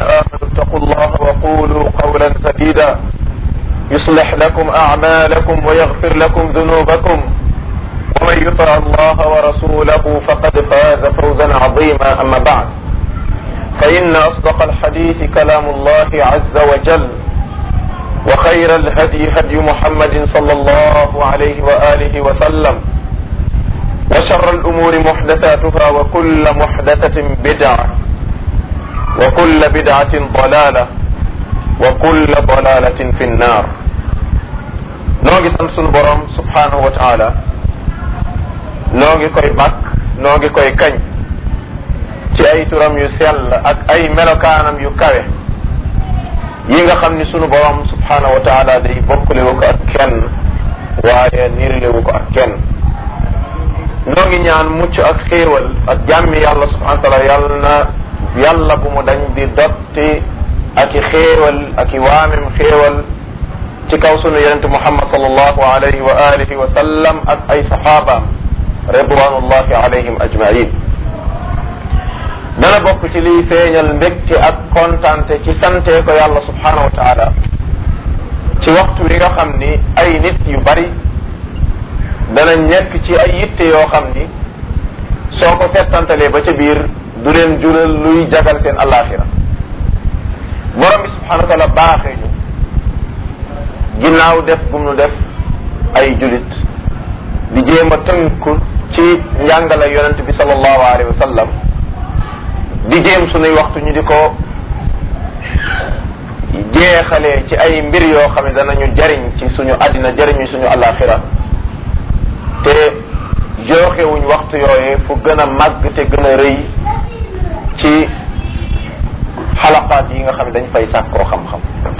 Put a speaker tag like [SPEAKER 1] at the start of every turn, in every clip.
[SPEAKER 1] آمنوا اتقوا الله وقولوا قولا سديدا يصلح لكم أعمالكم ويغفر لكم ذنوبكم ومن يطع الله ورسوله فقد فاز فوزا عظيما أما بعد فإن أصدق الحديث كلام الله عز وجل وخير الهدي هدي محمد صلى الله عليه وآله وسلم وشر الأمور محدثاتها وكل محدثة بدعة وكل بدعة ضلالة وكل ضلالة في النار نوغي سنسون بروم سبحانه وتعالى نوغي كوي باك نوغي كوي كاñ ci ay turam yu sell ak ay melokaanam yu kawe yi nga xam ni sunu borom subhanahu wa taala day bokkalewu ko ak kenn waaye nirlewu ko ak kenn noo ngi ñaan mucc ak xéewal ak jàmmi yàlla subhanahu wa taala yàlla na yàlla bu mu dañ di dotti ak i xéewal ak i waamem xéewal ci kaw sunu yonente muhammad sallallahu alayhi wa alihi wa sallam ak ay saxaabaam ridwanullahi alayhim ajmain dana bokk ci liy feeñal mbégte ak kontante ci sante ko yàlla subhanahu wa taala ci waxtu wi nga xam ni ay nit yu bari dana nekk ci ay yitte yoo xam ni soo ko settantalee ba ca biir du leen jural luy jagal seen alaxira borom bi subhanahu wa taala baaxee ñu ginnaaw def gum nu def ay julit di jéem a tënku ci njàngale yonent bi sallallahu alayhi wa sallam di jéem sunuy waxtu ñu di ko jeexalee ci ay mbir yoo xam ne danañu jariñ ci suñu àddina jariñu suñu alaxira te jooxewuñ waxtu yooye fu gën a màgg te gën a rëy ci xalaqaat yi nga xam ne dañ fay sàkkoo xam-xam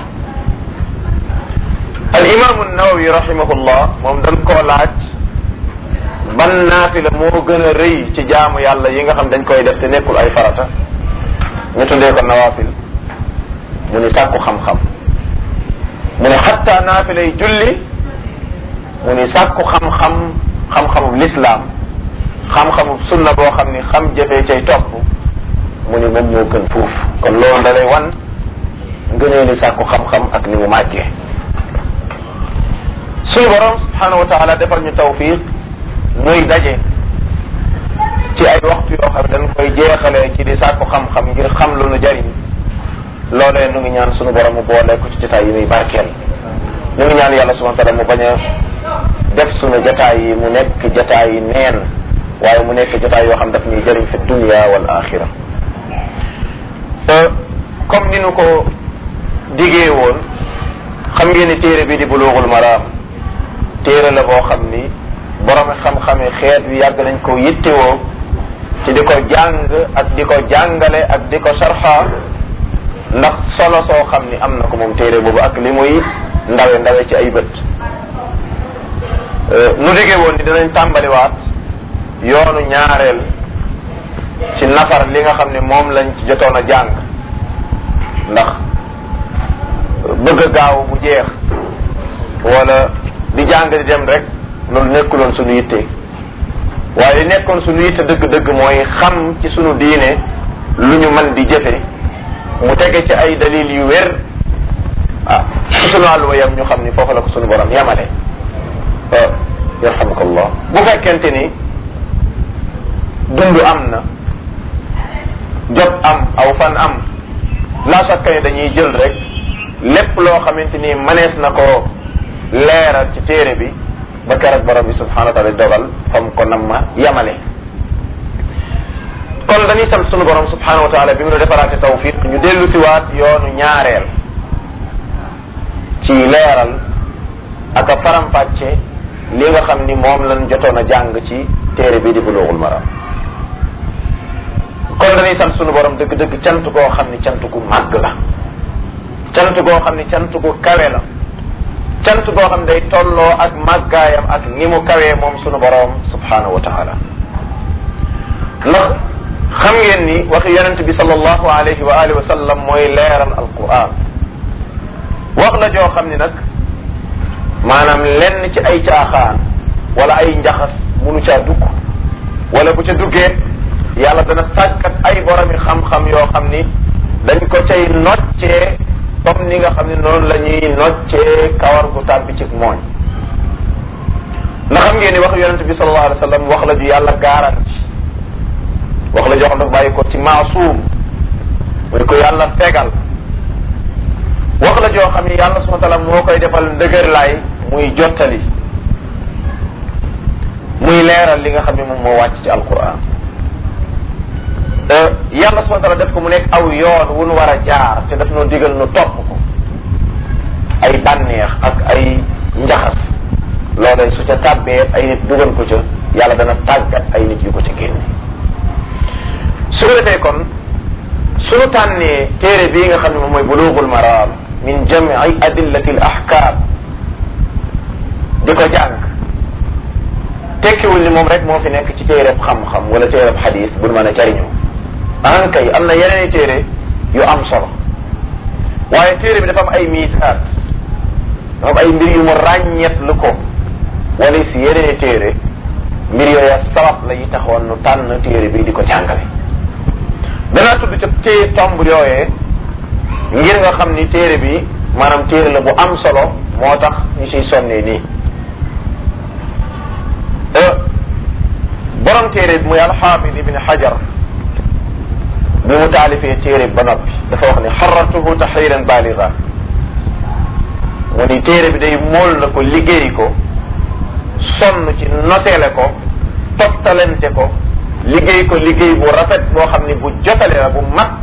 [SPEAKER 1] al imaamu nawawi rahimahullah moom dañ koo laaj ban naafila moo gën a rëy ci jaamu yàlla yi nga xam dañ koy def te nekkul ay farata ñu tuddee ko nawaafil mu ni sàkku xam-xam mu ne xatta naafila yi julli mu ni sàkku xam-xam xam-xamub lislaam xam-xamub sunna boo xam ni xam jëfee cay topp mu ni moom moo gën fuuf kon loolu da lay wan ngënee li sàkku xam-xam ak ni mu màggee suñu borom subhanahu wa taala defal ñu tawfiq muy daje ci ay waxtu yoo xam ne dañ koy jeexalee ci di sàkku xam-xam ngir xam lu nu jariñ loolee nu ngi ñaan suñu borom mu boole ko ci jotaay yi muy barkeel ñu ngi ñaan yàlla subhanahu wa taala mu bañ a def suñu jotaay yi mu nekk jotaay yi neen waaye mu nekk jotaay yoo xam daf ñuy jëriñ fi dunia wal axira comme ni nu ko digee woon xam ngeen ni téere bi di buluugul maraam téere la boo xam ni borom xam-xame xeet wi yàgg nañ ko yittewoo ci di ko jàng ak di ko jàngale ak di ko sarxa ndax solo soo xam ni am na ko moom téere boobu ak li muy ndawe ndawe ci ay bët nu digee woon ni dinañ tàmbaliwaat yoonu ñaareel ci nafar li nga xam ne moom lañ ci jotoon a jàng ndax bëgg a gaaw bu jeex wala di jàng di dem rek loolu nekkuloon suñu yitte waaye li nekkoon suñu yitte dëgg-dëgg mooy xam ci suñu diine lu ñu mën di jëfe mu tege ci ay dalil yu wér ah ci suñu àlluwa yam ñu xam ni foofu la ko suñu borom yamale yarhamukallah bu fekkente ni dund am na jot am aw fan am la shakka ni dañuy jël rek lépp loo xamante ni mënees na ko leeral ci téere bi ba keroog borom bi subhanahu wa taala dogal fam ko nam ma yamale kon dañuy sant sunu borom subhanahu wa taala bi mu defaraate tawfiq ñu dellu si waat yoonu ñaareel ci leeral ak a faram-fàcce li nga xam ni moom lañ jotoon a jàng ci téere bi di buluugul maram kon dañuy sant sunu borom dëgg-dëgg cant goo xam ni cant gu màgg la cant goo xam ni cant gu kawe la cant goo xam day tolloo ak màggaayam ak ni mu kawee moom sunu borom subhanahu wa taala ndax xam ngeen ni waxi yonent bi sallallahu alayhi wa alihi wa sallam mooy leeral alquran wax la joo xam ni nag maanaam lenn ci ay caaxaan wala ay njaxas munu caa dugg wala bu ca duggee yàlla dana sàkkat ay boromi xam-xam yoo xam ni dañ ko cay noccee comme ni nga xam ne noonu la ñuy noccee kawar gu tàbbi ci mooñ ndax xam ngeen ni wax yonente bi sallallahu alayhi wa sallam wax la ju yàlla garanti wax la joo xam dafa bàyyi ko ci maasuum muy ko yàlla fegal wax la joo xam ni yàlla subhanahu wa taala moo koy defal ndëgër laay muy jottali muy leeral li nga xam ne moom moo wàcc ci alquran yàlla subhanahu wa taala def ko mu nekk aw yoon wu nu war a jaar te daf noo digal nu topp ko ay bànneex ak ay njaxas loolee su ca tàbbee ay nit dugal ko ca yàlla dana tàggat ay nit yu ko ca génne su ko defee kon suñu tànnee téere bii nga xam ne moom mooy bulughul maram min jam'i adillati al ahkam di ko jàng tekkiwul ni moom rek moo fi nekk ci téereb xam-xam wala téereb xadis bu mën a jariñoo an kay am na yeneen i téere yu am solo waaye téere bi dafa am ay miisaat dafa am ay mbir yu mu ràññeet lu ko wala si yeneen i téere mbir yooya sabab la yi taxoon nu tànn téere bi di ko jàngale danaa tudd ca téye tomb yooyee ngir nga xam ni téere bi maanaam téere la bu am solo moo tax ñu siy sonnee nii borom téere bi muy alxaafid ibn xajar bi mu taalifee téere ba noppi dafa wax ne xarartuhu taxriran baaliga mu ni téere bi day mool na ko liggéey ko sonn ci noseele ko toftalente ko liggéey ko liggéey bu rafet boo xam ni bu jotale la bu mat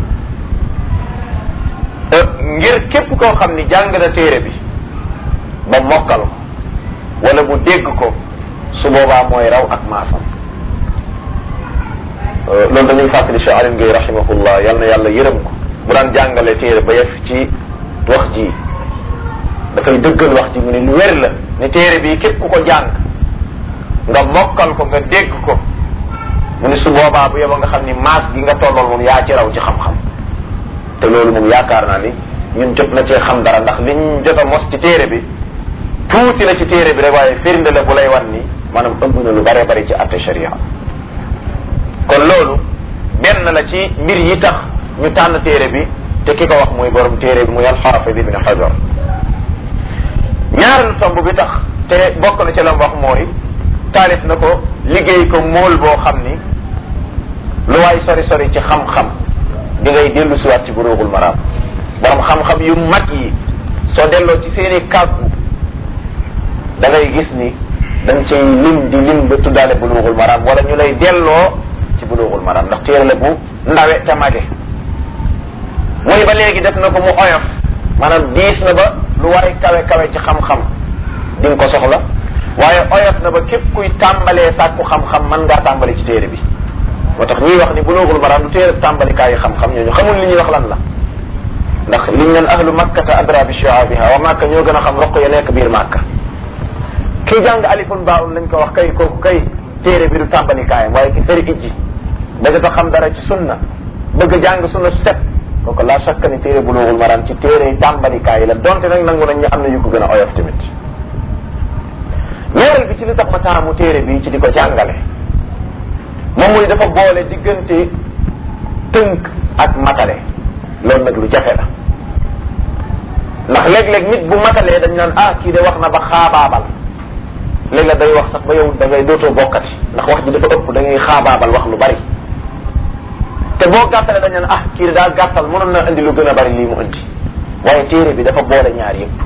[SPEAKER 1] ngir képp koo xam ni jàng na téere bi ba mokkal ko wala bu dégg ko su boobaa mooy raw ak maasam loolu dañuy fàttali Cheikh Alim Gueye rahimahullah yal na yàlla yërëm ko bu daan jàngale téere ba yegg ci wax ji dafay dëggal wax ji mu ne lu wér la ne téere bi képp ku ko jàng nga mokkal ko nga dégg ko mu ne su boobaa bu yeboo nga xam ni maas gi nga tollool moom yaa ci raw ci xam-xam te loolu moom yaakaar naa ni ñun jot na cee xam dara ndax liñ jot a mos ci téere bi tuuti la ci téere bi rek waaye firnde la bu lay wan ni maanaam ëmb na lu bare bari ci atte sharia kon loolu benn la ci mbir yi tax ñu tànn téere bi te ki ko wax mooy borom téere bi muy alxaafid ibn xajar ñaareelu tomb bi tax te bokk na ci la mu wax mooy taalif na ko liggéey ko mool boo xam ni lu waay sori sori ci xam-xam di ngay dellu siwaat ci buruugul maraam borom xam-xam yu mag yi soo delloo ci seeni kàggu da ngay gis ni dañ cay lim di lim ba tuddaale buluugul maraam wala ñu lay delloo ci buluugul maraam ndax téere la bu ndawe te mage mu ni ba léegi def na ko mu oyof maanaam diis na ba lu waay kawe kawe ci xam-xam di nga ko soxla waaye oyof na ba képp kuy tàmbalee sàkku xam-xam mën ngaa tàmbali ci téere bi moo tax ñuy wax ni buluugul maraam du téere tàmbalikaayu xam-xam ñooñu xamul li ñuy wax lan la ndax liñ naan ahlu makkata adra bi shu'abiha wa makka ñoo gën a xam roq ya nekk biir makka kii jàng alifun baawun lañ ko wax kay kooku kay téere bi du tàmbali kaayam waaye ki fëri ijji bëgg a xam dara ci sunna bëgg a jàng sunna su set kooku la shakka ni téere buluugul maram ci téere yi tàmbali kaay la donte nag nangu nañ ñu am na yu ko gën a oyof tamit ñaareel bi ci li tax ma taamu téere bi ci di ko jàngale moom muy dafa boole diggante tënk ak matale loolu nag lu jafe la ndax léeg-léeg nit bu matalee dañ naan ah kii de wax na ba xaabaabal léegi la day wax sax ba yow da ngay dootoo bokkati ndax wax ji dafa ëpp da ngay xaabaabal wax lu bari te boo gàttalee dañ naan ah kii de daal gàttal mënoon na indi lu gën a bari lii mu indi waaye téere bi dafa boole ñaar yëpp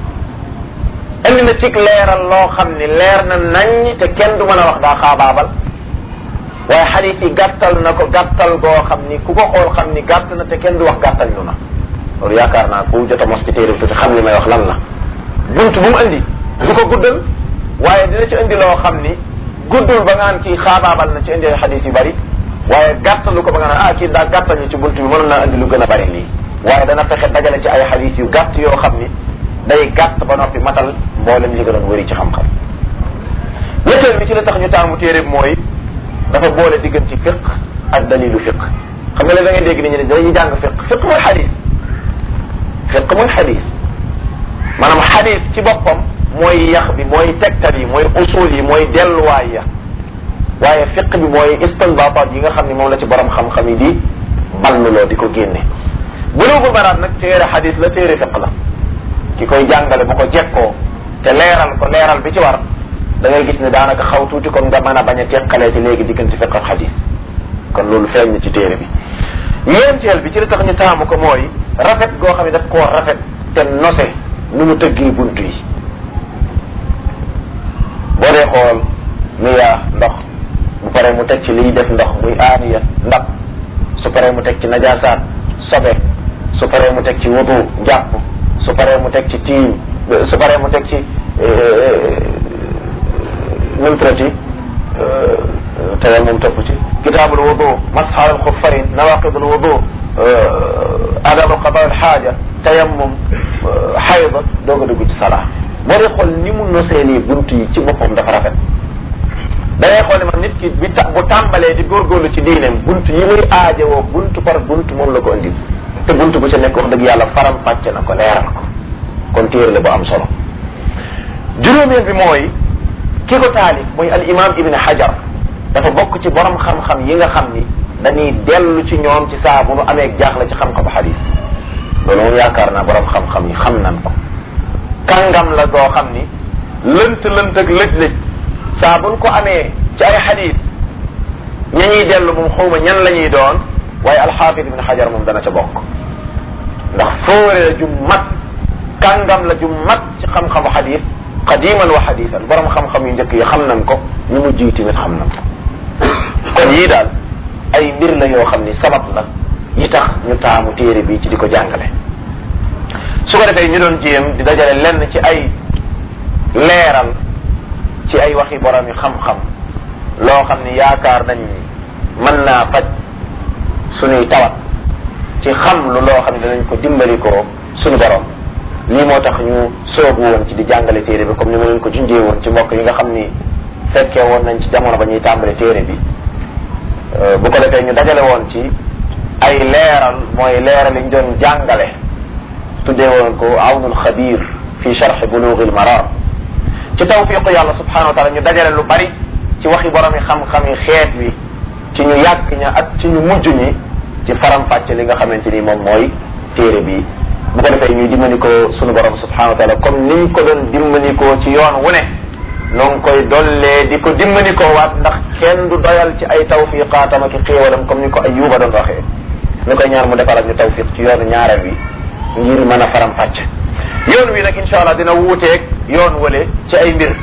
[SPEAKER 1] indi na cig leeral loo xam ni leer na nañ te kenn du mën a wax daa xaabaabal waaye xadis yi gàttal na ko gàttal goo xam ni ku ko xool xam ni gàtt na te kenn du wax gàttal ñu na loolu yaakaar naa ku jot a mos ci téere bi tuuti xam li may wax lan la bunt bu mu indi du ko guddal waaye dina ci indi loo xam ni guddul ba nga naan kii xaabaabal na ci indi ay xadis yu bari waaye gàttalu ko ba nga naan ah kii daa gàttal ñu ci bunt bi mënoon naa indi lu gën a bari lii waaye dana fexe dajale ci ay xadis yu gàtt yoo xam ni day gàtt ba noppi matal mboolem li gënoon wëri ci xam-xam ñetteel bi ci la tax ñu taamu téere bi mooy dafa boole diggante fiq ak dalilu fiq xam nga léegi da ngay dégg nit ñi ne dañuy jàng fiq fiq mooy xadis fiq mooy xadis maanaam xadis ci boppam mooy yax bi mooy tegtal yi mooy usul yi mooy delluwaay ya waaye fiq bi mooy istinbataat yi nga xam ne moom la ci borom xam-xam yi di balluloo di ko génne bulugul maraam nag téere xadis la téere fiq la ki koy jàngale bu ko jekkoo te leeral ko leeral bi ci war da ngay gis ne daanaka xaw tuuti kon nga mën a bañ a teqalee ci léegi diggante fiq ak xadis kon loolu feeñ na ci téere bi ñeenteel bi ci li tax ñu taamu ko mooy rafet goo xam ne daf koo rafet te nose nu mu tëggee bunt yi boo dee xool miyaa ndox bu paree mu teg ci liy def ndox muy aaniya ndab su paree mu teg ci najaasaat sobe su paree mu teg ci wudu jàpp su paree mu teg ci tiim su paree mu teg ci numtrati teyal moom topp ci kitaabul wudu masxal al xuffayn nawaqidul wudu adabu qada al xaaja tayammum xayda doog a dugg ci salaa boo dee xool ni mu nosee nii bunt yi ci boppam dafa rafet da ngay xool ne man nit ki bi ta bu tàmbalee di góorgóorlu ci diineem bunt yi muy aajowoo bunt par bunt moom la ko indi te bunt bu ci nekk wax dëgg yàlla faram fàcce na ko leeral ko kon téere la bu am solo juróomeel bi mooy ki ko taalif mooy al imam ibn hajar dafa bokk ci borom xam-xam yi nga xam ni dañuy dellu ci ñoom ci saa bu nu amee jaaxle ci xam-xamu xadis loolu moom yaakaar naa borom xam-xam yi xam nan ko kàngam la goo xam ni lënt lënt ak lëj-lëj saa buñ ko amee ci ay xadis ña ñuy dellu moom xawma ñan la ñuy doon waaye alxaafid ibn xajar moom dana ca bokk ndax fóore la ju mat kàngam la ju mat ci xam-xamu xadis qadiman wa xadisan borom xam-xam yu njëkk yi xam nañ ko ñu mu jiy tamit xam nañ ko kon yii daal ay mbir la yoo xam ni sabab la yi tax ñu taamu téere bi ci di ko jàngale su ko defee ñu doon jéem di dajale lenn ci ay leeral ci ay waxi borom yi xam-xam loo xam ni yaakaar nañ ni mën naa faj suñuy tawat ci xam lu loo xam ne danañ ko dimbali ko suñu borom lii moo tax ñu soobu woon ci di jàngale téere bi comme ni ma leen ko junjee woon ci mbokk yi nga xam ni fekkee woon nañ ci jamono ba ñuy tàmbale téere bi bu ko defee ñu dajale woon ci ay leeral mooy leeral yi ñu doon jàngale tuddee woon ko awnul xabir fi charxi bulughil maram ci tawfiqu yàlla subhanahu wa taala ñu dajale lu bari ci waxi borom yi xam-xam yi xeet wi ci ñu yàgg ña ak ci ñu mujj ñi ci faram-fàcce li nga xamante ni moom mooy téere bi bu ko defee ñuy dimbanikoo sunu borom subhanahu wa taala comme niñ ko doon dimbanikoo ci yoon wu ne noo ngi koy dollee di ko dimbanikoo waat ndax kenn du doyal ci ay tawfiqaatam ak xéewalam comme ni ko Ayyuba doon waxee ñu koy ñaan mu defal ak ñu tawfiq ci yoonu ñaareel wi ngir mën a faram fàcce yoon wi nag incha allah dina wuuteeg yoon wale ci ay mbir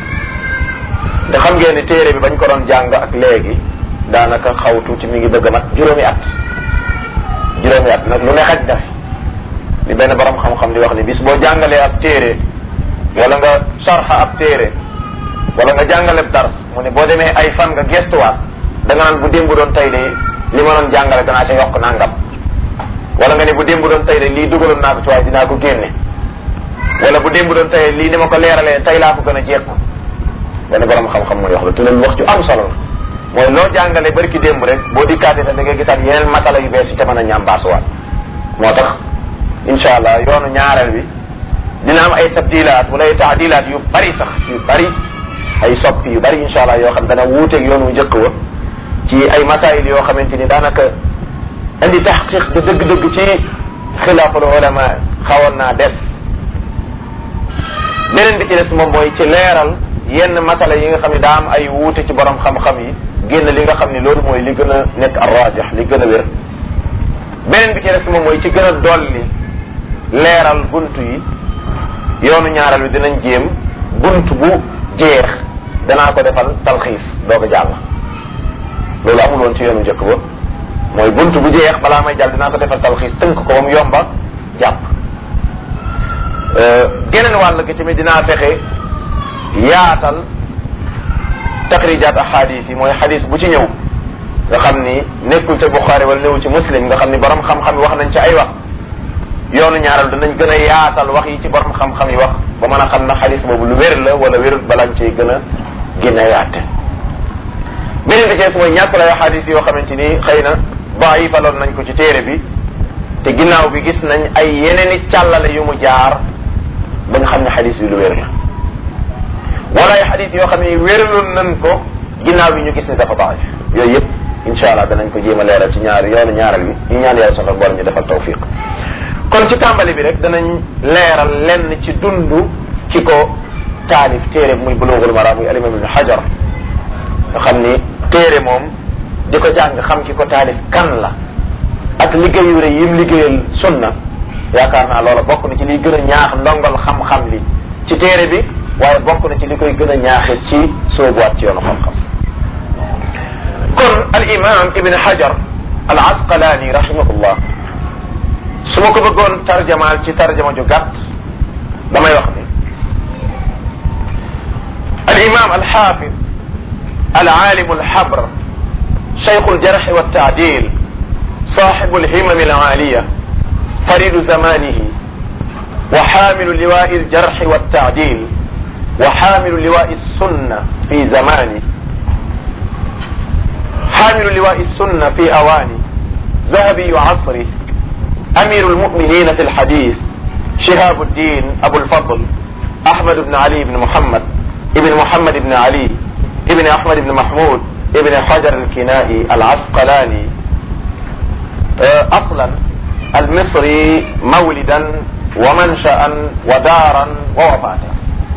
[SPEAKER 1] te xam ngeen ni téere bi bañ ko doon jàng ak léegi daanaka xaw tuuti mi ngi bëgg a mat juróomi at juróomi at nag lu ne xaj na fi li benn borom xam-xam di wax ni bis boo jàngalee ab téere wala nga sarxa ab téere wala nga jàngale dars mu ne boo demee ay fan nga gestuwaat da nga naan bu démb doon tey de li ma doon jàngale danaa ca yokk nangam wala nga ne bu démb doon tey de lii dugaloon naa ko ci waaye dinaa ko génne wala bu démb doon tey lii ni ma ko leeralee tey laa ko gën a jekku benn borom xam-xam mooy wax la te loolu wax ju am solo la mooy loo jàngale bari ki démb rek boo dikkaatee sax da ngay gisaat yeneen masala yu bees yu ca mën a ñambaasuwaat moo tax incha allah yoonu ñaareel bi dina am ay tabdilaat wala ay taadilaat yu bari sax yu bari ay soppi yu bari incha allah yoo xam dana wuuteeg yoonu njëkk wa ci ay masail yoo xamante ni daanaka indi taxqiq di dëgg-dëgg ci xilaaful ulama xawoon naa des beneen bi ci des moom mooy ci leeral yenn masala yi nga xam ne daa am ay wuute ci borom xam-xam yi génn li nga xam ne loolu mooy li gën a nekk arrajih li gën a wér beneen bi ci des moom mooy ci gën a dolli leeral bunt yi yoonu ñaaral bi dinañ jéem bunt bu jeex danaa ko defal talxiis doo ko jàll loolu amul woon ci yoonu njëkk ba mooy bunt bu jeex balaa may jàll dinaa ko defal talxiis tënk ko ba mu yomba jàpp geneen wàll gi tamit dinaa fexe yaatal taxrijaat ahadis yi mooy xadis bu ci ñëw nga xam ni nekkul ca Buxaari wala néew ci muslim nga xam ni borom xam-xam yi wax nañ ci ay wax yoonu ñaaral danañ gën a yaatal wax yi ci borom xam-xam yi wax ba mën a xam na xadis boobu lu wér la wala wérut balañ cee gën a gën a yaate beneen bi ci mooy ñàkk lay xadis yoo xamante ni xëy na daifaloon nañ ko ci téere bi te ginnaaw bi gis nañ ay yeneen i càllale yu mu jaar ba nga xam ne xadis bi lu wér la wala ay xadis yoo xam ne wéraloon nañ ko ginnaaw bi ñu gis ne dafa daif yooyu yëpp incha allah danañ ko jéem a leeral ci ñaari yoonu ñaaral bi ñu ñaan yàlla sonal borom ñu defal tawfiq kon ci tàmbali bi rek danañ leeral lenn ci dundu ki ko taalif téere muy bulughul maram muy alimam ibn hajar nga xam ni téere moom di ko jàng xam ki ko taalif kan la ak liggéeyu rëy yim liggéeyal sunna yaakaar naa loola bokk na ci liy gën a ñaax ndongal xam-xam li ci téere bi waaye bokk na ci li koy gën a ñaaxe ci soobuwaat ci yoonu xam-xam kon al imam ibn hajar al asqalaani rahimahullah su ma ko bëggoon tarjamaal ci tarjama ju gàtt damay wax ni al imam al xaafid al aalimu al xabr cheikhu al jarxi wa taadil صاحب الهمم العالية فريد زمانه وحامل لواء الجرح والتعديل وحامل لواء السنة في زمانه حامل لواء السنة في أوانه ذهبي عصره أمير المؤمنين في الحديث شهاب الدين أبو الفضل أحمد بن علي بن محمد ابن محمد بن علي ابن أحمد بن محمود ابن حجر الكنائي العسقلاني أصلا المصري مولدا ومنشأ ودارا ووفاتا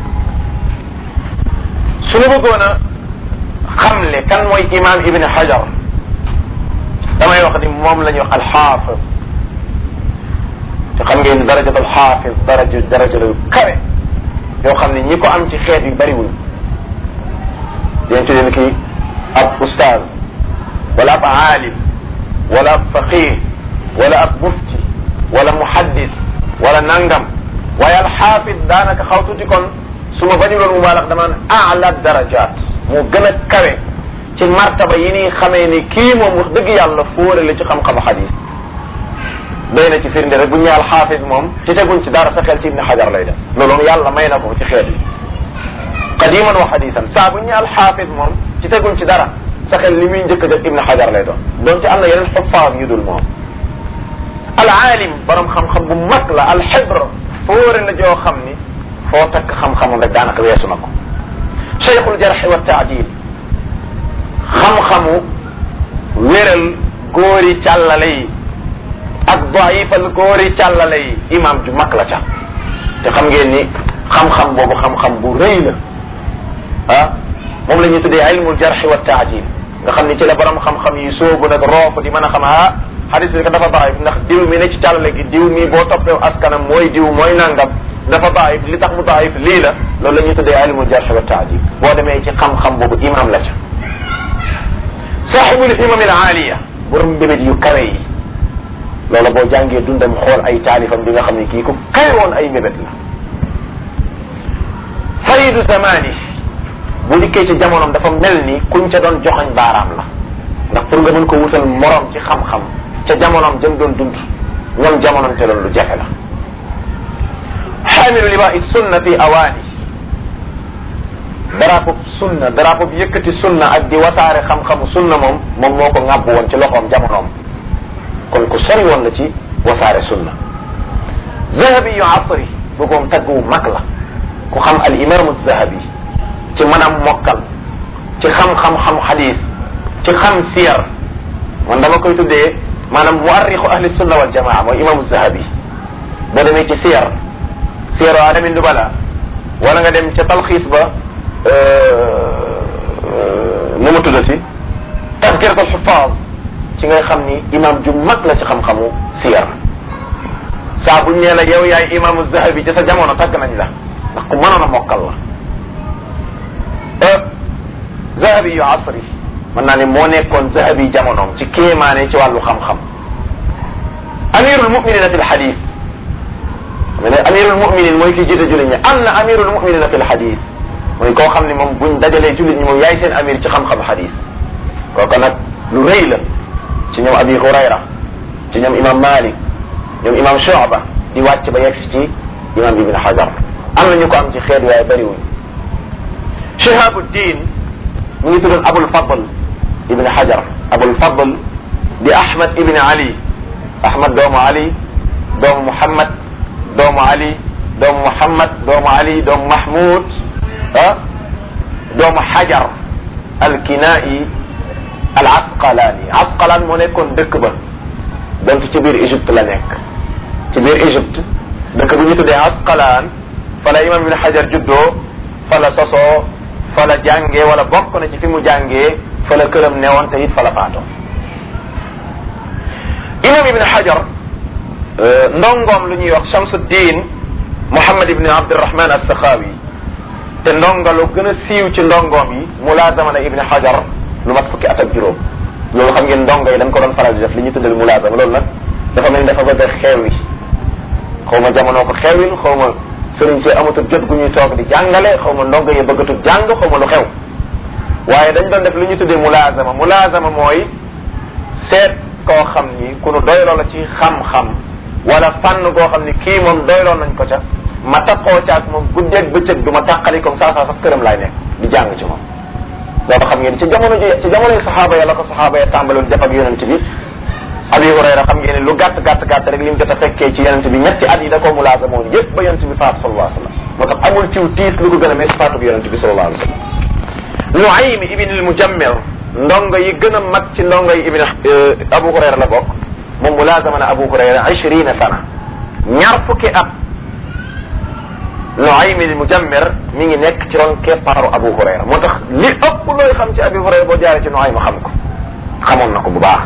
[SPEAKER 1] suñu bëggoon a xamle kan mooy imam ibn hajar damay wax ni moom la ñuy wax alxaafis te xam ngeen ni darajat alxaafis daraja daraja la kawe yoo xam ne ñi ko am ci xeet yu bariwul dinañ tuddee ni kii ab ustaaz wala ab aalim wala ab faqih wala ab mufti wala muhaddis wala nangam waaye alxaafis daanaka xaw tuuti kon su ma bañu loon mubaalax damaan aala darajaat moo gën a kawe ci martaba yi ni xamee ni kii moom wax dëgg yàlla fóore la ci xam-xamu xadis doy na ci firnde rek bu ñu ñaal xaafis moom ci teguñ ci dara sa xel ci ibni xajar lay def loolu yàlla may na ko ci xeet yi qadiman wa xadisan saa bu ñu ñaal xaafis moom ci teguñ ci dara sa xel li muy njëkk a def ibni xajar lay doon doon ci am na yeneen xuffaam yu dul moom al aalim borom xam-xam bu mag la al xibr fóore la joo xam ni foo takk xam-xamam rek daanaka weesu na ko cheikhul jarxi wa taadil xam-xamu wéral góori càllale yi ak daifal góori càllale yi imam ju mag la ca te xam ngeen ni xam-xam boobu xam-xam bu rëy la ah moom la ñuy tuddee ilmul jarxi wa taadil nga xam ni ci la borom xam-xam yi soobu nag roofu di mën a xam ah xadis bi dafa daif ndax diw mi ne ci càllale gi diw mi boo toppee askanam mooy diw mooy nangam dafa daif li tax mu daif lii la loolu la ñuy tuddee ilmul jarx wa taadil boo demee ci xam-xam boobu imam la ca saaxibul himam al aaliya borom mbébét yu kawe yi loola boo jàngee dundam xool ay taalifam di nga xam ne kii ku kawe woon ay mbébét la faridu zamani bu dikkee ci jamonoom dafa mel ni kuñ ca doon joxañ baaraam la ndax pour nga mën ko wutal morom ci xam-xam ca jamonoom jëm doon dund ñoom jamonoom te loolu lu jafe la xaamilu liwaa sunna fi awaani drapeau sunna drapeau bi yëkkati sunna ak di wasaare xam-xamu sunna moom moom moo ko ŋàbb woon ci loxoom jamonoom kon ku sori woon la ci wasaare sunna zahabi yu asri bu moom tagg wu mag la ku xam al imaamu zahabi ci mën a mokkal ci xam-xam-xam xadis ci xam siyar man dama koy tuddee maanaam muarrixu ahli sunna wal jamaa mooy imaamu zahabi boo demee ci siyar siyaru adami nubala wala nga dem ca talxiis ba nu mu tuddati tazkirat al xufaaz ci ngay xam ni imam ju mag la ci xam-xamu siyar saa buñ nee la yow yaay imaamu zahabi ci sa jamono tagg nañ la ndax ku mënoon a mokkal la zahabi yu asri mën naa ne moo nekkoon zahabi jamonoom ci kéemaane ci wàllu xam-xam amirul muminina fi lxadis ma ne amirul muminin mooy ki jiite jullit ñi am na amirul muminina fi lxadis mooy koo xam ne moom buñ dajalee jullit ñi moom yaay seen amir ci xam-xam xadis kooku nag lu rëy la ci ñoom abi hurayra ci ñoom imam malik ñoom imam shuba di wàcc ba yegg ci imam ibn hajar am na ñu ko am ci xeet waaye bëriwuñ shihabuddin mu ngi tuddoon abul fadl ibn hajar abul fadl di ahmad ibn ali ahmad doomu ali doomu muhammad doomu ali doomu muhammad doomu ali doomu mahmud ah doomu hajar alkinaa'i al asqalaani asqalaan moo nekkoon dëkk ba donte ci biir Égypte la nekk ci biir Égypte dëkk bu ñu tuddee Asqalaan fa la imam ibn Hajar juddoo fa la sosoo fa la jàngee wala bokk na ci fi mu jàngee fa la këram newoon te it fa la faatoo imam ibn Hajar ndongoom lu ñuy wax Shamsuddin Muhammad ibn Abdurrahman as-Sakhawi te ndonga lu gën a siiw ci ndongoom yi mulaazama na ibn Hajar lu mat fukki at ak juróom loolu xam ngeen ndongo yi dañ ko doon faral di def li ñu tuddal mulaazama loolu nag dafa mel ni dafa bëgg a xeew yi xaw ma jamono ko xewil xaw ma sëriñ si amatul jot gu ñuy toog di jàngale xaw ma ndongo yi bëggatul jàng xaw ma lu xew waaye dañ doon def li ñu tuddee mulaazama mulaazama mooy seet koo xam ni ku nu doyloo la ci xam-xam wala fànn koo xam ni kii moom doyloo nañ ko ca ma taxoo ca ak moom guddeeg bëccëg du ma tàqali comme saa saa sax këram laay nekk di jàng ci moom loolu xam ngeen ci jamono ji ci jamono yi saxaaba ya la ko saxaaba ya tàmbaloon jàpp ak yonent bi abi hurayra xam ngeen ni lu gàtt gàtt gàtt rek li mu jot a fekkee ci yonent bi ñetti at yi da koo mulaasa moom yëpp ba yonent bi faatu sallallahu alayhi wa sallam moo tax amul ciw tiis lu ko gën a mees faatu bi yonent bi sallallahu alayhi wa sallam Nuaym ibn al Mujammir ndongo yi gën a mag ci ndongo yi ibn Abu Hurayra la bokk moom mulaasama na Abu Hurayra ishrina sana ñaar fukki at Nuaym al Mujammir mi ngi nekk ci ron keppaaru Abu Hurayra moo tax li ëpp looy xam ci Abu Hurayra boo jaaree ci Nuaym xam ko xamoon na ko bu baax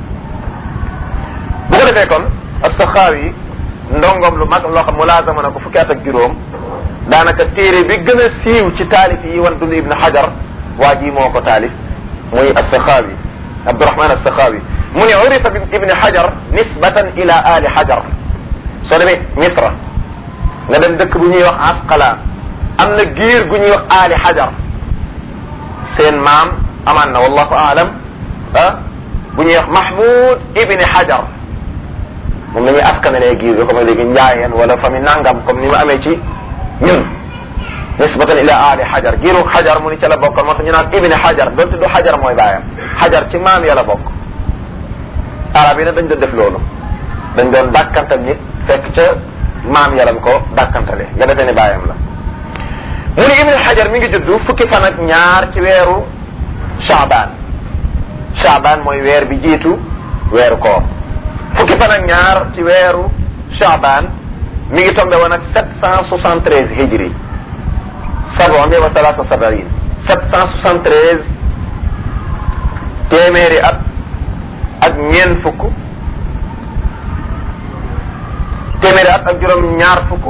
[SPEAKER 1] bu ko defee kon as-Saxaawi ndongoom lu mag loo xam mulaasama na ko fukki at ak juróom daanaka téere bi gën a siiw ci taalif yi wan dund Ibn Hajar waa ji moo ko taalif muy as-Saxaawi Abdurahman as-Saxaawi mu ne urifa bi Ibn Hajar nisbatan ila ali Hajar soo demee Misra nga dem dëkk bu ñuy wax Asqalaan am na giir gu ñuy wax ali Hajar seen maam amaan na wallahu aalam ah bu ñuy wax Mahmoud Ibn Hajar moom la ñuy askanalee giir bi comme léegi njaayeen wala famille nangam comme ni mu amee ci ñun nisbatan ila ali xajar giiru xajar mu ni ca la bokkoon moo tax ñu naan ibni xajar donte du xajar mooy baayam xajar ci maam ya la bokk arab yi nag dañ doon def loolu dañ doon dàkkantal nit fekk ca maam ya lañ ko dàkkantale nga defee ne baayam la mu ni ibni xajar mi ngi juddu fukki fan ak ñaar ci weeru chaabaan chaabaan mooy weer bi jiitu weeru koor fukki fan ak ñaar ci weeru chaabaan mi ngi tombé woon ak sept cent soixante treize hijri sabon wa salaasa sabarin sept cent soixante treize téeméeri at ak ñeent fukk téeméeri at ak juróom ñaar fukk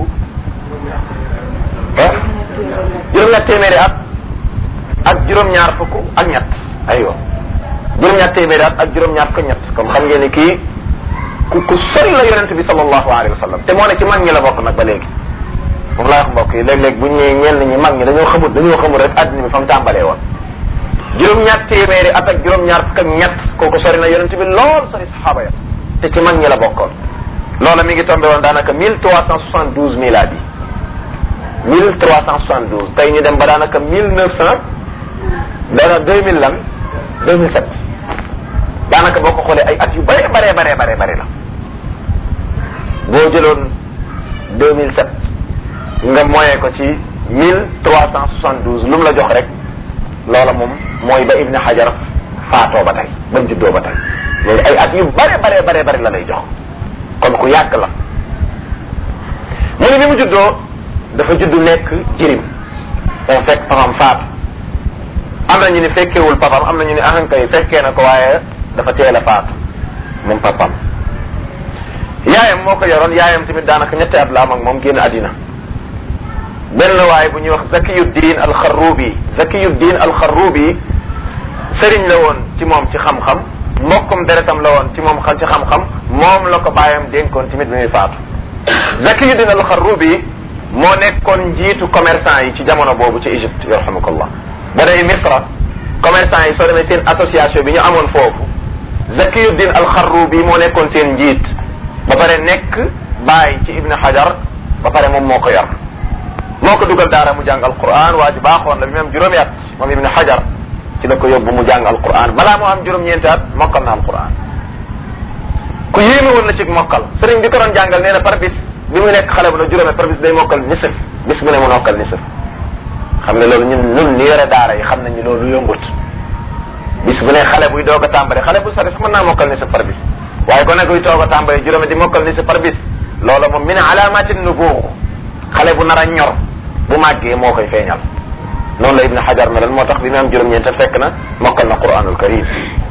[SPEAKER 1] ah juróom-ñaar téeméeri at ak juróom-ñaar fukk ak ñett aywa juróom-ñaar téeméeri at ak juróom-ñaar fukk ñett comme xam ngeen ni kii ku ku sori la yonente bi sallallahu alayhi wa sallam te moo ne ci mag ñi la bokk nag ba léegi moom laa wax mbokk yi léeg-léeg bu ñu nee ñenn ñi mag ñi dañoo xamul dañoo xamul rek àddina bi fa mu tàmbalee woon juróom-ñaar téeméeri at ak juróom-ñaar fukk ak ñett kooku sori na yonente bi lool sori saxaaba ya te ci mag ñi la bokkoon loola mi ngi tombé woon daanaka mille trois cent soixante douze miladi mille trois cent soixante douze tey ñu dem ba daanaka mille neuf cent dana deux mille lan deux mille sept daanaka boo ko xoolee ay at yu bare bare bare bare bare la boo jëloon deux mille sept nga moyee ko ci mille trois cent soixante douze lu mu la jox rek loola moom mooy ba Ibn Hajar faatoo ba tey ba mu juddoo ba tey loolu ay at yu bare bare bare bare la lay jox kon ku yàgg la mu ne bi mu juddoo dafa juddu nekk jirim dafa fekk papam faatu am na ñu ni fekkewul papam am na ñu ni ahankay fekkee na ko waaye dafa teel a faatu moom papam yaayam moo ko yoroon yaayam tamit daanaka ñetti at la am ak moom génn àddina benn waay bu ñuy wax zakiyuddin alxarrubi zakiyuddin alxarrubi sëriñ la woon ci moom ci xam-xam mbokkum deretam la woon ci moom xam ci xam-xam moom la ko bàyyam dénkoon tamit bi muy faatu zakiyuddin alxarrubi moo nekkoon njiitu commerçant yi ci jamono boobu ci Égypte yarhamukallah ba day Misra commerçant yi soo demee seen association bi ñu amoon foofu zakiyuddin alxarrubi moo nekkoon seen njiit ba pare nekk bàyyi ci Ibn Hajar ba pare moom moo ko yor moo ko dugal daara mu jàng alquran waa ji baaxoon la bi mu am juróomi at moom Ibn Hajar ci la ko yóbbu mu jàng alquran balaa moo am juróom-ñeenti at mokkal na alquran ku yéeme woon na ci mokkal sëriñ bi ko doon jàngal nee na par bis bi mu nekk xale bu la juróome par bis day mokkal nisif bis bu ne mu mokkal nisif xam ne loolu ñun ñun ni yore daara yi xam nañ ni loolu yombut bis bu ne xale buy doog a tàmbale xale bu sori sax mën naa mokkal nisif par bis waaye ko ne kuy toog a tàmbale juróome di mokkal nisif par bis loola moom min alaamati nubuux xale bu nar a ñor bu màggee moo koy feeñal noonu la ibn xajar meloon moo tax bi mu am juróom-ñeent fekk na mokkal na quranul karim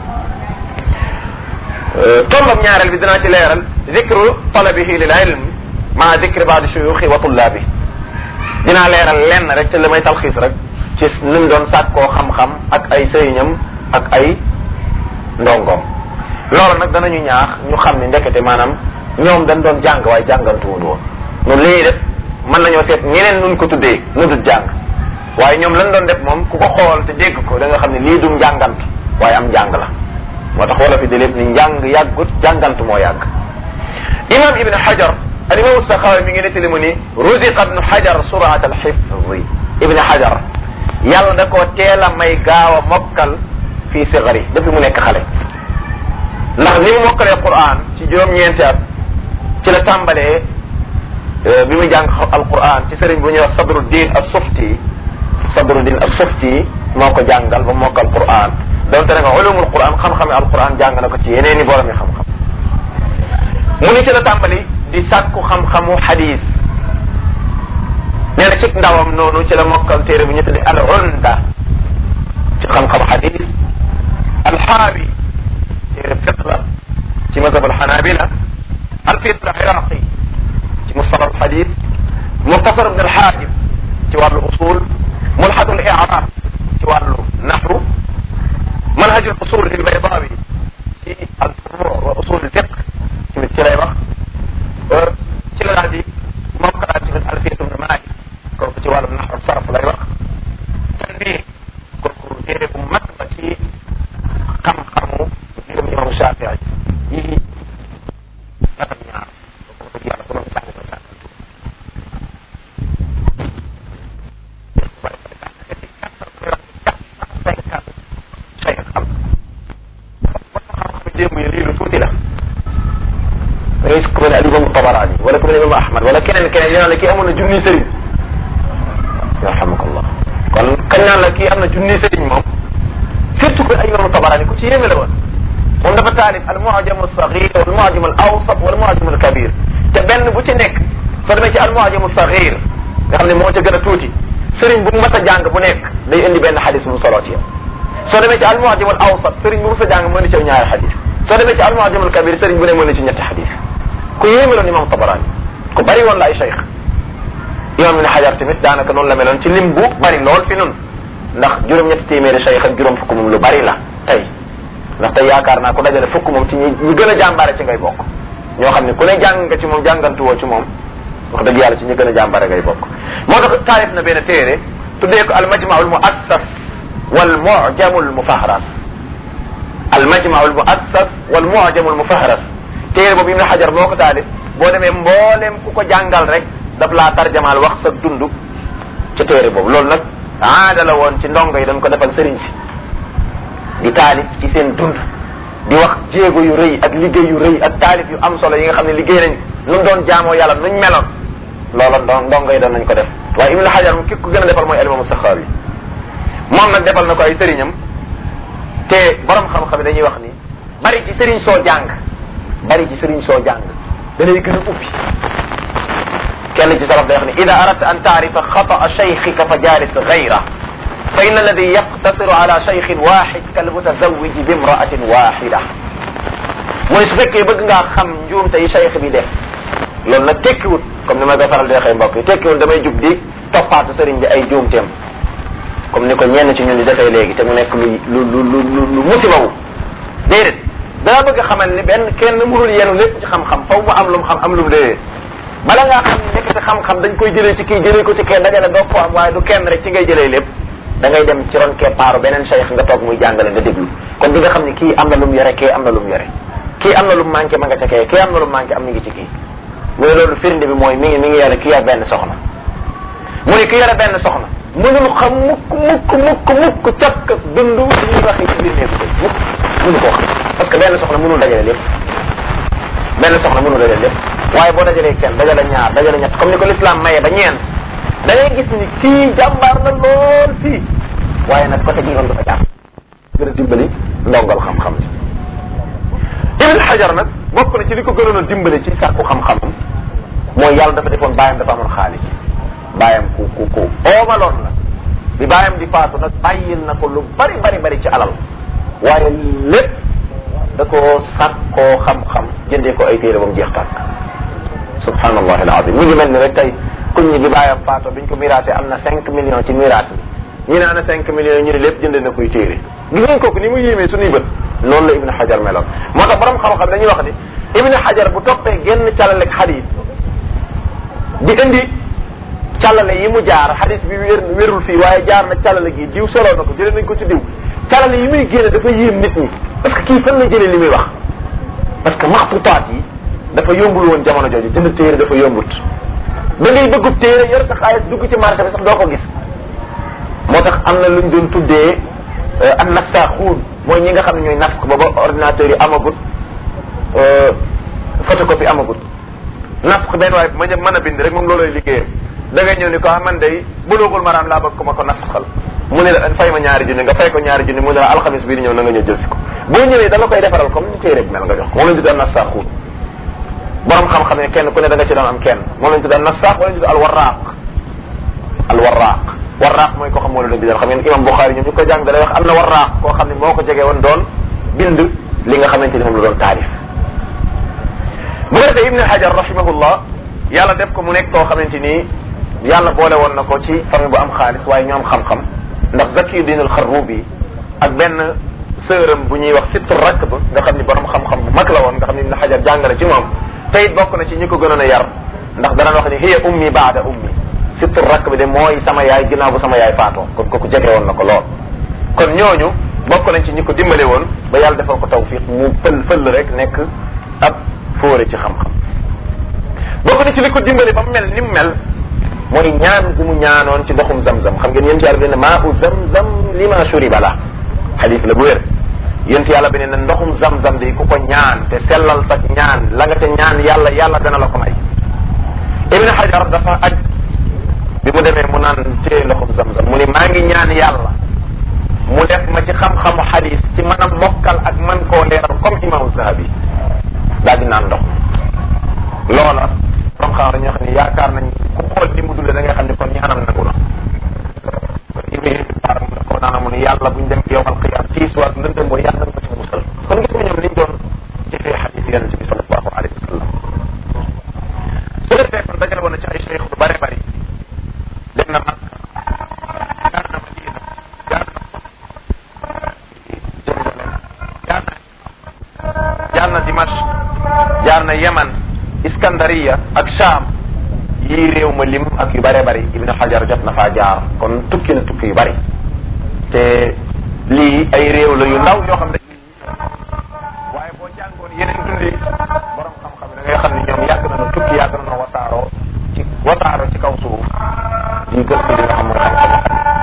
[SPEAKER 1] tombam ñaareel bi dinaa ci leeral zikru talabihi lil ilm maa zikri baadi shuyuxi wa tullaabi dinaa leeral lenn rek te li may talxiis rek ci ni mu doon sàkkoo xam-xam ak ay sëriñam ak ay ndongoom loolu nag danañu ñaax ñu xam ni ndekete maanaam ñoom dañ doon jàng waaye jàngantuwul woon noonu li ñuy def mën nañoo seet ñeneen nuñ ko tuddee nu dul jàng waaye ñoom lañ doon def moom ku ko xool te dégg ko da nga xam ne lii du njàngant waaye am njàng la moo tax wala fi de lépp ni njàng yàggut jàngant moo yàgg imam ibn hajar al imam saxaawi mi ngi nettali mu ni ruziqa ibn hajar surat al xifzi ibn hajar yàlla da koo teel a may gaaw a mokkal fii sigari depuis mu nekk xale ndax ni mu mokkalee quran ci juróom-ñeenti at ci la tàmbalee bi muy jàng alquran ci sëriñ bu ñuy wax sadruddin as-sufti sadruddin as-sufti moo ko jàngal ba mokkal quran donte ne nga ulumul quran xam-xami alquran jàng na ko ci yeneen i borom yi xam-xam mu ni ci la tàmbali di sàkku xam-xamu hadis nee na ci ndawam noonu ci la mokkal téere bu ñu tudde al unda ci xam-xam hadis alxaawi téere fiq la ci mazhab alxanabila alfiq al iraqi ci mustalah alhadis muxtasar ibn alxaajib ci wàllu usul mulxatu al i'rab ci wàllu naxwu manhaj al usul lil baydawi ci al furu wa usul al fiq tamit ci lay wax ci la daal di mokkalaat tamit alfiyatu ibn malik kooku ci wàllum naxwu sarf lay wax tanbih kooku téere bu mag la ci xam-xamu ngëm imam Shafii yi dafa ñaar kooku dëgg yàlla borom jàng ko jàng démb yi lii lu tuuti la da ngay ku mel ne alimam Tabaraani wala ku mel ne imam Ahmad wala keneen keneen ñu naan la kii amoon na junni sëriñ yarhamukallah kon kañ naan la kii am na junni sëriñ moom surtout que ay imam Tabaraani ku ci yéeme la woon moom dafa taalif al mu'jam al saghir wal mu'jam al awsat wal mu'jam al kabir te benn bu ci nekk soo demee ci al mu'jam al saghir nga xam ne moo ca gën a tuuti sëriñ bu mu mas a jàng bu nekk day indi benn xadis bu mu soloo ci yow soo demee ci al mu'jam al awsat sëriñ bu mu sa jàng mën na ci ñaari xadis soo demee ci al mu'jam al kabir sëriñ bu ne mën na ci ñetti xadis ku yéeme loon imam Tabarani ku bari woon la ay cheikh imam ibn Hajar tamit daanaka noonu la meloon ci lim bu bari lool fi nun ndax juróom-ñetti téeméeri cheikh ak juróom fukk moom lu bari la tey ndax tey yaakaar naa ku dajale fukk moom ci ñi ñi gën a jàmbaare ci ngay bokk ñoo xam ne ku ne jàng nga ci moom jàngantuwoo ci moom wax dëgg yàlla ci ñi gën a jàmbaare ngay bokk moo tax taalif na benn téere tuddee ko al majmaul muassas wal mujamul mufahras al majmaul muassas wal mujamul mufahras téere boobu Ibn Hajar moo ko taalif boo demee mbooleem ku ko jàngal rek daf laa tarjamaal wax sa dund ca téere boobu loolu nag aada la woon ci ndongo yi dañ ko defal sëriñ si di taalif ci seen dund di wax jéego yu rëy ak liggéey yu rëy ak taalif yu am solo yi nga xam ne liggéey nañ nu doon jaamoo yàlla nuñ meloon loola ndo ndongo yi doon nañ ko def waaye Ibn Hajar moom ki ko gën a defal mooy alimamu Saxaawi moom nag defal na ko ay sëriñam te borom xam-xam yi dañuy wax ni bari ci sëriñ soo jàng bari ci sëriñ soo jàng da lay gën a ubbi kenn ci salaf day wax ni ida aradta an taarifa xataa cheyxika fa jaalis gayra fa in alladi yaqtasiru ala cheykhin waxid kal mutazawiji bi imraatin waxida mooy su fekkee bëgg ngaa xam njuumte yi cheykh bi def loolu nag tekkiwut comme ni ma koy faral di waxee mbokk yi tekkiwut damay jub di toppaatu sëriñ bi ay juumteem comme ni ko ñenn ci ñun di defee léegi te mu nekk lu lu lu lu lu musibawu déedéet dana bëgg xamal ni benn kenn mënul yenu lépp ci xam-xam faw mu am lu mu xam am lu mu déedéet bala ngaa xam nekk ci xam-xam dañ koy jëlee ci kii jëlee ko ci kenn dajale doo ko am waaye du kenn rek ci ngay jëlee lépp da ngay dem ci ron keppaaru beneen cheikh nga toog muy jàngale nga déglu kon di nga xam ni kii am na lu mu yore kii am na lu mu yore kii am na lu mu manqué ma nga ca kee kii am na lu mu manqué am mi ngi ci kii mu ne loolu firnde bi mooy mi ngi mi ngi yore kii yor benn soxna mu ne ki yore benn soxna mënul xam mukk mukk mukk mukk càkk dund li ñuy waxee ci biir néegu sëy mukk mënu koo xam parce que benn soxna mënul dajale lépp benn soxna mënul dajale lépp waaye boo dajalee kenn dajale ñaar dajale ñett comme ni ko l'islam maye ba ñeent da ngay gis ni kii jàmbaar na lool fii waaye nag côté bii noonu dafa jàpp gën a dimbali ndongal xam-xam Ibn Hajar nag bokk na ci li ko gënoon a dimbali ci sàkku xam-xamam
[SPEAKER 2] mooy yàlla dafa defoon bàyyam dafa amoon xaalis bàyyam ku ku ku oomaloon la bi bàyyam di faatu nag bàyyil na ko lu bari bari bari ci alal waaye lépp da koo sàkkoo xam-xam jëndee ko ay téere ba mu jeex tàkk subhanallahi alazim mu ngi mel ni rek tey kuñ ñi bi bàyyam faatu biñ ko miraate am na cinq millions ci miraat bi ñu ne ana cinq millions yi ñu ne lépp jënd na koy téere gis ngeen kooku ni mu yéemee suñuy bët noonu la ibnu xajar meloon moo tax borom xam-xam dañuy wax ni ibnu xajar bu toppee genn càllale ak xadis di indi càllale yi mu jaar xadis bi wér wérul fii waaye jaar na càllale gi diw soloo na ko jëlee nañ ko ci diw càllale yi muy génne dafa yéem nit ñi parce que kii fan la jëlee li muy wax parce que maxtutaat yi dafa yombul woon jamono jooju jënd téere dafa yombut da ngay bëggub téere yor sa xaalis dugg ci marché bi sax doo ko gis moo tax am na luñ doon tuddee an nassaaxuun mooy ñi nga xam ne ñooy nas ko ba ba ordinateur yi amagut photocopie amagut nas ko benn waaye ma mën a bind rek moom looloy liggéeyam da ngay ñëw ni ko ah man day bulugul maraam laa bëgg ko ma ko nasxal mu ne la fay ma ñaari junni nga fay ko ñaari junni mu ne la alxamis bii di ñëw na nga ñëw jël si ko boo ñëwee da la koy defaral comme ni téere bi mel nga jox ko moom lañ tuddee nassaaxuun borom xam-xam ne kenn ku ne da nga ci doon am kenn moom lañ tuddee nassaax wala ñu tuddee alwarraaq alwarraaq warraaq mooy koo xam moo la doon bindal xam ngeen imam Buxaari ñoom ñu ko jàng da lay wax am na warraaq koo xam ne moo ko jege woon doon bind li nga xamante ni moom la doon taarif bu ko defee Ibn Hajar rahimahullah yàlla def ko mu nekk koo xamante ni yàlla boole woon na ko ci famille bu am xaalis waaye ñu am xam-xam ndax Zakiyuddin al-Xarrubi ak benn sëram bu ñuy wax Sitt Rakb nga xam ni borom xam-xam bu mag la woon nga xam ni Ibn Hajar jàngale ci moom te it bokk na ci ñi ko gënoon a yar ndax dana wax ni hiya ummi baada ummi Sitt Rakb de mooy sama yaay ginnaaw bu sama yaay faatoo kon kooku jege woon na ko lool kon ñooñu bokk nañ ci ñi ko dimbale woon ba yàlla defal ko tawfiq mu fël fël rek nekk ab fóore ci xam-xam bokk na ci li ko dimbale ba mu mel ni mu mel mooy ñaan gu mu ñaanoon ci ndoxum zamzam xam ngeen yéen yàlla bi ne maa u zamzam lima shuriba la xadis la bu wér yéen yàlla bi ne ndoxum zamzam de ku ko ñaan te sellal sa ñaan la nga te ñaan yàlla yàlla dana la ko may ibn hajar dafa aj bi mu demee mu naan téye ndoxum zamzam mu ni maa ngi ñaan yàlla mu def ma ci xam-xamu xadis ci mën a mokkal ak man koo leeral comme imaamu zahabi daal di naan ndox loola borom xam dañoo xam ne yaakaar nañ ku xool ni mu dundee da nga xam ne kon ñaanam nangu na ibni baar mu ne ko naana mu ne yàlla buñ dem yowmal qiyam tiis waag lëndëm booy yàlla nañ ko ci musal kon gis nga ñoom liñ doon jëfee xadis yonente bi sallallahu alayhi wa sallam su defee kon dajale woon na ci ay cheikh lu bare bari dem na mag jaar na madina jaar na Jérusalem jaar na jaar na Dimash jaar na Yaman Iskandariya ak Sham yii réew ma lim ak yu bare bari Ibn Hajar jot na faa jaar kon tukki na tukki yu bari te lii ay réew la yu ndaw yoo xam ne waaye boo jàngoon yeneen dundi borom xam-xam da ngay xam ne ñoom yàgg nañu tukki yàgg nañu wasaaroo ci wasaaroo ci kaw suuf di gëstu li nga xam mooy xam-xam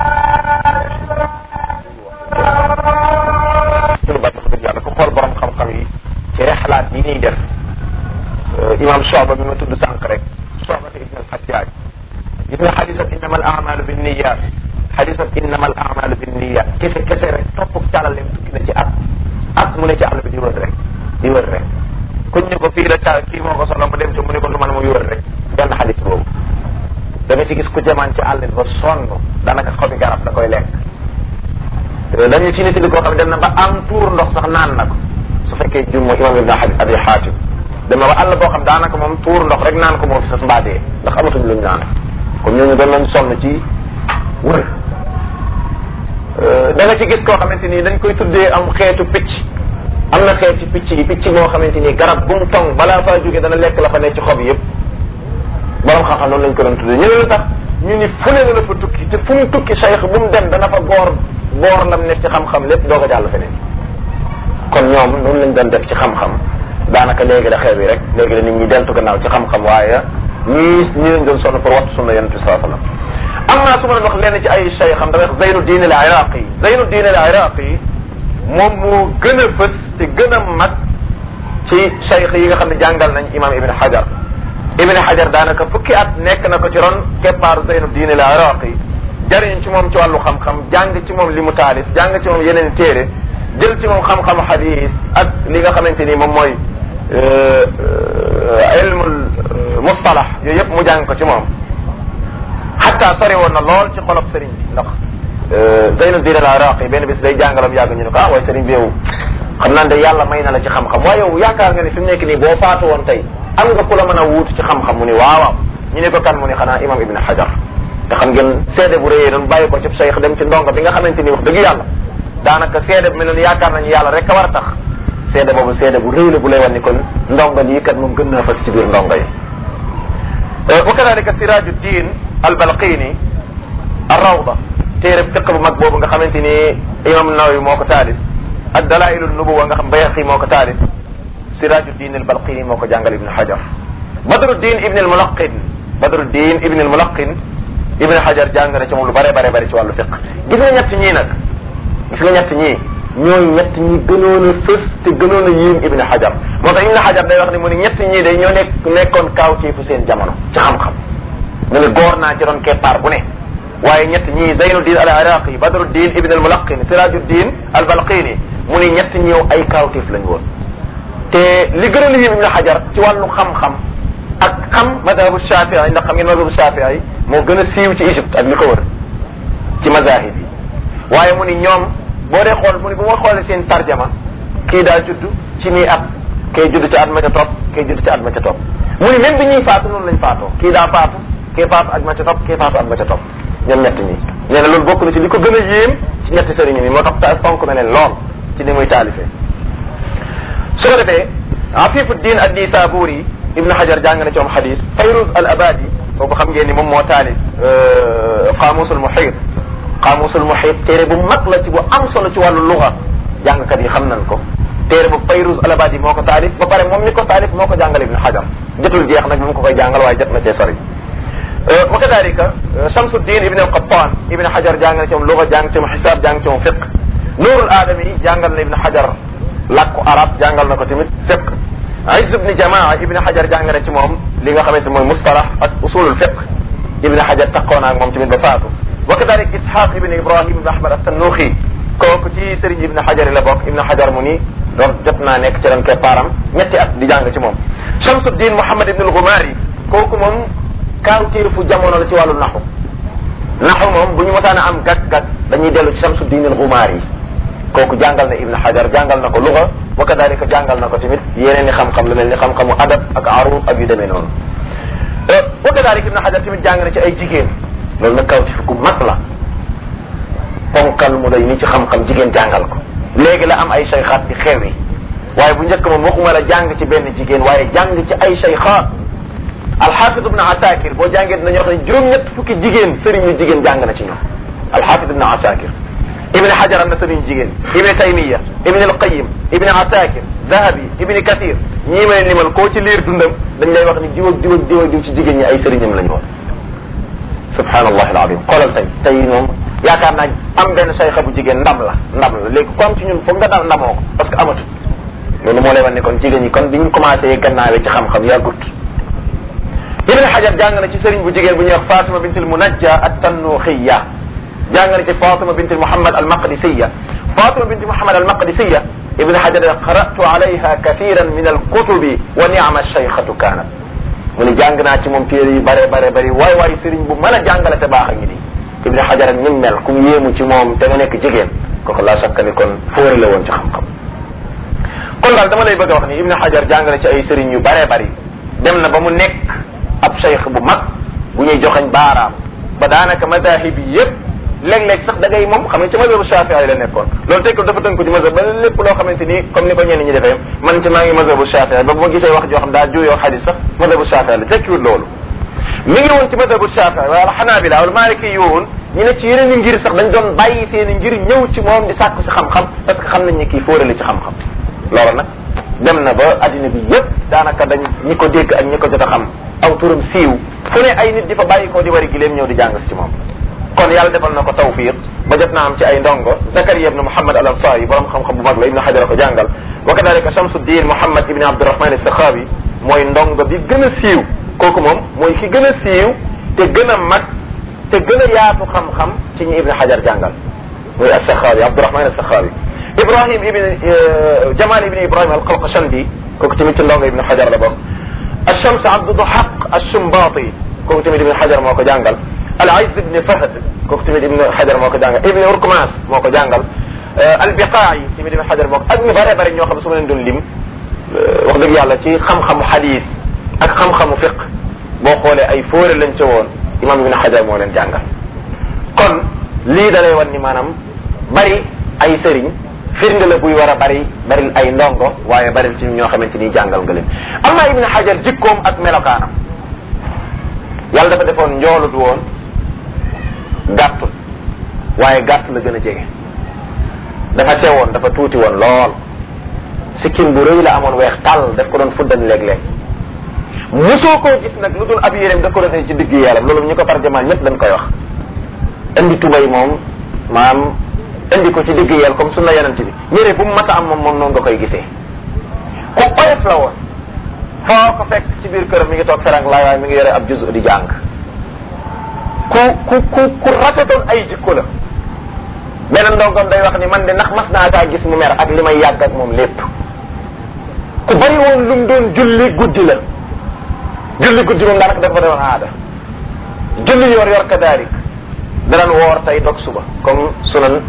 [SPEAKER 2] suñu bàtt dëgg yàlla ku xool borom xam-xam yi ci rexlaat yi ñuy def imam Soba bi ma tudd sànq rek Soba te ibn al-Hajjaj gis nga xadisat innama al amalu bin niyat xadisat innama al amalu bin niyat kese kese rek topp calaleem tukki na ci at at mu ne ci àll bi di wër rek di wër rek kuñ ne ko fii la ca kii moo ko solo mu dem ci mu ne ko du man muy wër rek benn xadis boobu da nga ci gis ku jamaan ci àll bi ba sonn daanaka xobi garab da koy lekk dañu ci nit li koo xam ne dem na ba am tuur ndox sax naan na ko su fekkee jur mooy imam ibn abi xaatim dem na ba àll boo xam daanaka moom tuur ndox rek naan ko moom fi sas mbaadee ndax amatuñ luñ naan comme ñooñu doon nañ sonn ci wër da nga ci gis koo xamante ni dañ koy tuddee am xeetu picc am na xeeti picc yi picc moo xamante ni garab bu mu tong balaa faa jóge dana lekk la fa ne ci xob yëpp borom xam-xam noonu lañ ko doon tuddee ñu ne lu tax ñu ni fu ne la fa tukki te fu mu tukki cheikh bu mu dem dana fa boor boor lam nekk ci xam-xam lépp doo ko jàll feneen kon ñoom noonu lañ doon def ci xam-xam daanaka léegi la xew yi rek léegi la nit ñi deltu gannaaw ci xam-xam waaye ñii ñi lañ doon sonn pour wattu sunna yonent bi saa sallam am naa su ma leen wax lenn ci ay cheikh xam damay wax Zeynu Diin al Iraqi Zeynu Diin al Iraqi moom moo gën a fës te gën a mag ci cheikh yi nga xam ne jàngal nañ imam Ibn Hajar Ibn Hajar daanaka fukki at nekk na ko ci ron keppaaru Zeynu Diin al Iraqi jariñ ci moom ci wàllu xam-xam jàng ci moom li mu taalif jàng ci moom yeneen téere jël ci moom xam-xamu xadis ak li nga xamante ni moom mooy ilmul mustalah mustalah yooyu yëpp mu jàng ko ci moom xatta sori woon na lool ci xolob sëriñ bi ndax Zeynuddin al Iraqi benn bis day jàngalam yàgg ñu ne ko ah waaye sëriñ bi yow xam naa ne yàlla may na la ci xam-xam waaye yow yaakaar nga ne fi mu nekk nii boo faatu woon tey am nga ku la mën a wuutu ci xam-xam mu ni waaw waaw ñu ne ko kan mu ni xanaa imam ibn hajar te xam ngeen seede bu rëyee doon bàyyi ko ci cheikh dem ci ndongo bi nga xamante ni wax dëgg yàlla daanaka seede bu mel ne yaakaar nañu yàlla rek a war a tax seede boobu seede bu rëy la bu lay wan ni kon ndongo lii kat moom gën naa fas ci biir ndongo yi wa kadalika siraju din al balqini ar rawda téere fiq bu mag boobu nga xamante ni imam nawawi moo ko taalif ak dalailu nubuwa nga xam bayaqi moo ko taalif siraju din al balqini moo ko jàngal ibn hajar badru din ibn al mulaqin badru din ibn al mulaqin ibn hajar jàng na ci moom lu bare bare bare ci wàllu fiq gis nga ñett ñii nag gis nga ñett ñii ñooy ñett ñi gënoon a fës te gënoon a yéem ibn hajar moo tax ibn hajar day wax ni mu ni ñett ñii day ñoo nekk nekkoon kaaw ci fu seen jamono ci xam-xam mu ni góor naa ci doon keppaar bu ne waaye ñett ñii zeynuddin al iraqi badruddin ibn al mulaqin sirajuddin al balqini mu ni ñett ñëw ay kaawteef lañ woon te li gënoon a yéem ibn hajar ci wàllu xam-xam ak xam madhabu shafii ndax xam ngeen madhabu shafii moo gën a siiw ci Égypte ak li ko wër ci mazahib yi waaye mu ni ñoom boo dee xool mu ni bu ma xoolee seen tarjama kii daa judd ci nii at kay judd ci at ma ca topp kay judd ci at ma ca topp mu ni même bi ñuy faatu noonu lañ faatoo kii daa faatu kii faatu at ma ca topp kii faatu at ma ca topp ñoom ñett ñi nee na loolu bokk na ci li ko gën a yéem ci ñetti sëriñ yi moo tax ta fonk na leen lool ci ni muy taalifee su ko defee Afifuddin ad-Nisaburi Ibn Hajar jàng na ci moom xadis Fayruz al Abadi kooku xam ngeen ni moom moo taalif Qaamusul Muhit Qaamusul Muhit téere bu mag la ci bu am solo ci wàllu luga jàngkat yi xam nañ ko téere bu Fayruz al Abadi moo ko taalif ba pare moom mi ko taalif moo ko jàngal Ibn Hajar jotul jeex nag mu ko koy jàngal waaye jot na cee sori. wa kadalika Shamsuddin Ibn al-Qattan Ibn Hajar jàng na ci moom luga jàng ci moom xisaab jàng ci moom fiq Nuurul Aadami jàngal na Ibn Hajar làkku arab jàngal na ko tamit fiq Izz ibn Jamaa Ibn Hajar jàng na ci moom li nga xamante mooy mustalah ak usulul fiq Ibn Hajar taxoon ak moom tamit ba faatu wa kadalik Ishaq Ibn Ibrahim Ibn Ahmad at-Tannuxi kooku ci Serigne Ibn Hajar la bokk Ibn Hajar mu ni donc jot naa nekk ci ren keppaaram ñetti at di jàng ci moom Shamsuddin Muhammad Ibn al-Ghumari kooku moom kaawteefu jamono la ci wàllu naxu naxu moom bu ñu mosaan a am gàtt-gàtt dañuy dellu ci Shamsuddin al-Ghumari kooku jàngal na Ibn Hajar jàngal na ko luga wa kadalika jàngal na ko tamit yeneen i xam-xam lu mel ni xam-xamu adab ak arut ak yu demee noonu wa kadalika Ibn Hajar tamit jàng na ci ay jigéen loolu nag kaw ci gu mag la ponkal mu day ni ci xam-xam jigéen jàngal ko léegi la am ay sayxaat di xew yi waaye bu njëkk moom waxuma la jàng ci benn jigéen waaye jàng ci ay sayxaat alxaafid ibn asakir boo jàngee dinañu wax ne juróom-ñett fukki jigéen sëriñ yu jigéen jàng na ci ñoom alxaafid ibn asakir ibn hajar am na sëriñ jigéen ibn taymiya ibn alqayim ibn asakir zahabi ibn kathir ñii may limal koo ci liir dundam dañ lay wax ni diw ak diw ak diw ak diw ci jigéen ñi ay sëriñam lañu woon subhanallah alazim xoolal tey tey moom yaakaar naa am benn sayxa bu jigéen ndam la ndam la léegi comme ci ñun foog nga dal ndamoo ko parce que amatut loolu moo lay wan ne kon jigéen ñi kon bi ñu commencé gannaawee ci xam-xam yàggut ibn hajar jàng na ci sëriñ bu jigéen bu ñuy wax fatima bintul munajja at-tannuxiya jàng na ci fatima bint muhammad al-maqdisiya fatima bint muhammad al-maqdisiya ibn hajar qara'tu alayha kathiran min al-kutubi wa ni'ma shaykhatu kanat mu ni jàng naa ci moom téere yu bare bare bari waay waay sëriñ bu mën a jàngale te baax a ngi nii ibn hajar ak ni mel ku yéemu ci moom te nga nekk jigéen kooku laa sakka ni kon fóore la woon ci xam-xam kon daal dama lay bëgg a wax ni ibn hajar jàng na ci ay sëriñ yu bare bari dem na ba mu nekk ab cheikh bu mag bu ñuy joxañ baaraam ba daanaka madahib yi yëpp léeg-léeg sax da ngay moom xam nga ci mazhabu shafii la nekkoon loolu tey ko dafa tënk ko ci mazhab ba lépp loo xamante ni comme ni ko ñenn ñi defee man ci maa ngi mazhabu shafii ba bu ma gisee wax joo xam daa juyoo xadis sax mazhabu shafii la tekkiwul loolu mi ngi woon ci mazhabu shafii wala xanaabila wala maliki yi woon ñu ne ci yeneen i ngir sax dañ doon bàyyi seen i ngir ñëw ci moom di sàkku si xam-xam parce que xam nañ ne kii fóore la ci xam-xam loolu nag dem na ba addina bi yëpp daanaka dañ ñi ko dégg ak ñi ko jot a xam aw turam siiw fu ne ay nit di fa bàyyi ko di wari gileem ñëw di jàng si ci moom kon yàlla defal na ko tawfiq ba jot naa am ci ay ndongo Zakariya ibn Muhammad al Ansari borom xam-xam bu mag la Ibn Hajar ko jàngal wa kadalika Shamsuddin Muhammad ibn Abdurrahman as-Sakhawi mooy ndongo bi gën a siiw kooku moom mooy ki gën a siiw te gën a mag te gën a yaatu xam-xam ci ñi Ibn Hajar jàngal mooy as-Sakhawi Abdurrahman as-Sakhawi Ibrahim ibn Jamal ibn Ibrahim al-Qalqashandi kooku tamit ci ndongo Ibn Hajar la bokk الشمس عبد ضحق Ashumbaati kooku tamit ibn Hajar moo ko jàngal al Izz ibn Fahd kooku tamit ibn Hajar moo ko jàngal ibn Urkmas moo ko jàngal al Biqaa'i tamit ibn Hajar moo ko ak ñu bare bare ñoo xam su ma leen doon lim wax dëgg yàlla ci xam-xamu xadiis ak xam-xamu fiq boo xoolee ay fóore lañ ca woon imam ibn Hajar moo leen jàngal kon lii da lay wan ni maanaam bari ay sëriñ firnde la buy war a bari bari ay ndongo waaye bari ci ñoo xamante ni jàngal nga leen amma ibn Hajar jikkoom ak melokaanam yàlla dafa defoon njoolut woon gàttul waaye gàtt la gën a jege dafa sewoon dafa tuuti woon lool sikkim bu rëy la amoon weex tàll daf ko doon fuddan léeg-léeg mosoo koo gis nag lu dul ab yéreem da ko doon ci digg yaram loolu ñu ko tarjamaan ñëpp dañ koy wax indi tubay moom maam indi ko ci digg yel comme sunna yonent bi yére bu mu mat a am moom moom noonu nga koy gisee ku oyof la woon foo ko fekk ci biir këram mi ngi toog ferang laay waaye mi ngi yore ab juzu di jàng ku ku ku ku rafetoon ay jikko la beneen ndongoom day wax ni man de ndax mas naa kaa gis mu mer ak li may yàgg ak moom lépp ku bari woon lu mu doon julli guddi la julli guddi moom daanaka dafa doon aada julli yor yor kadaarik danañ woor tey dog suba comme sunan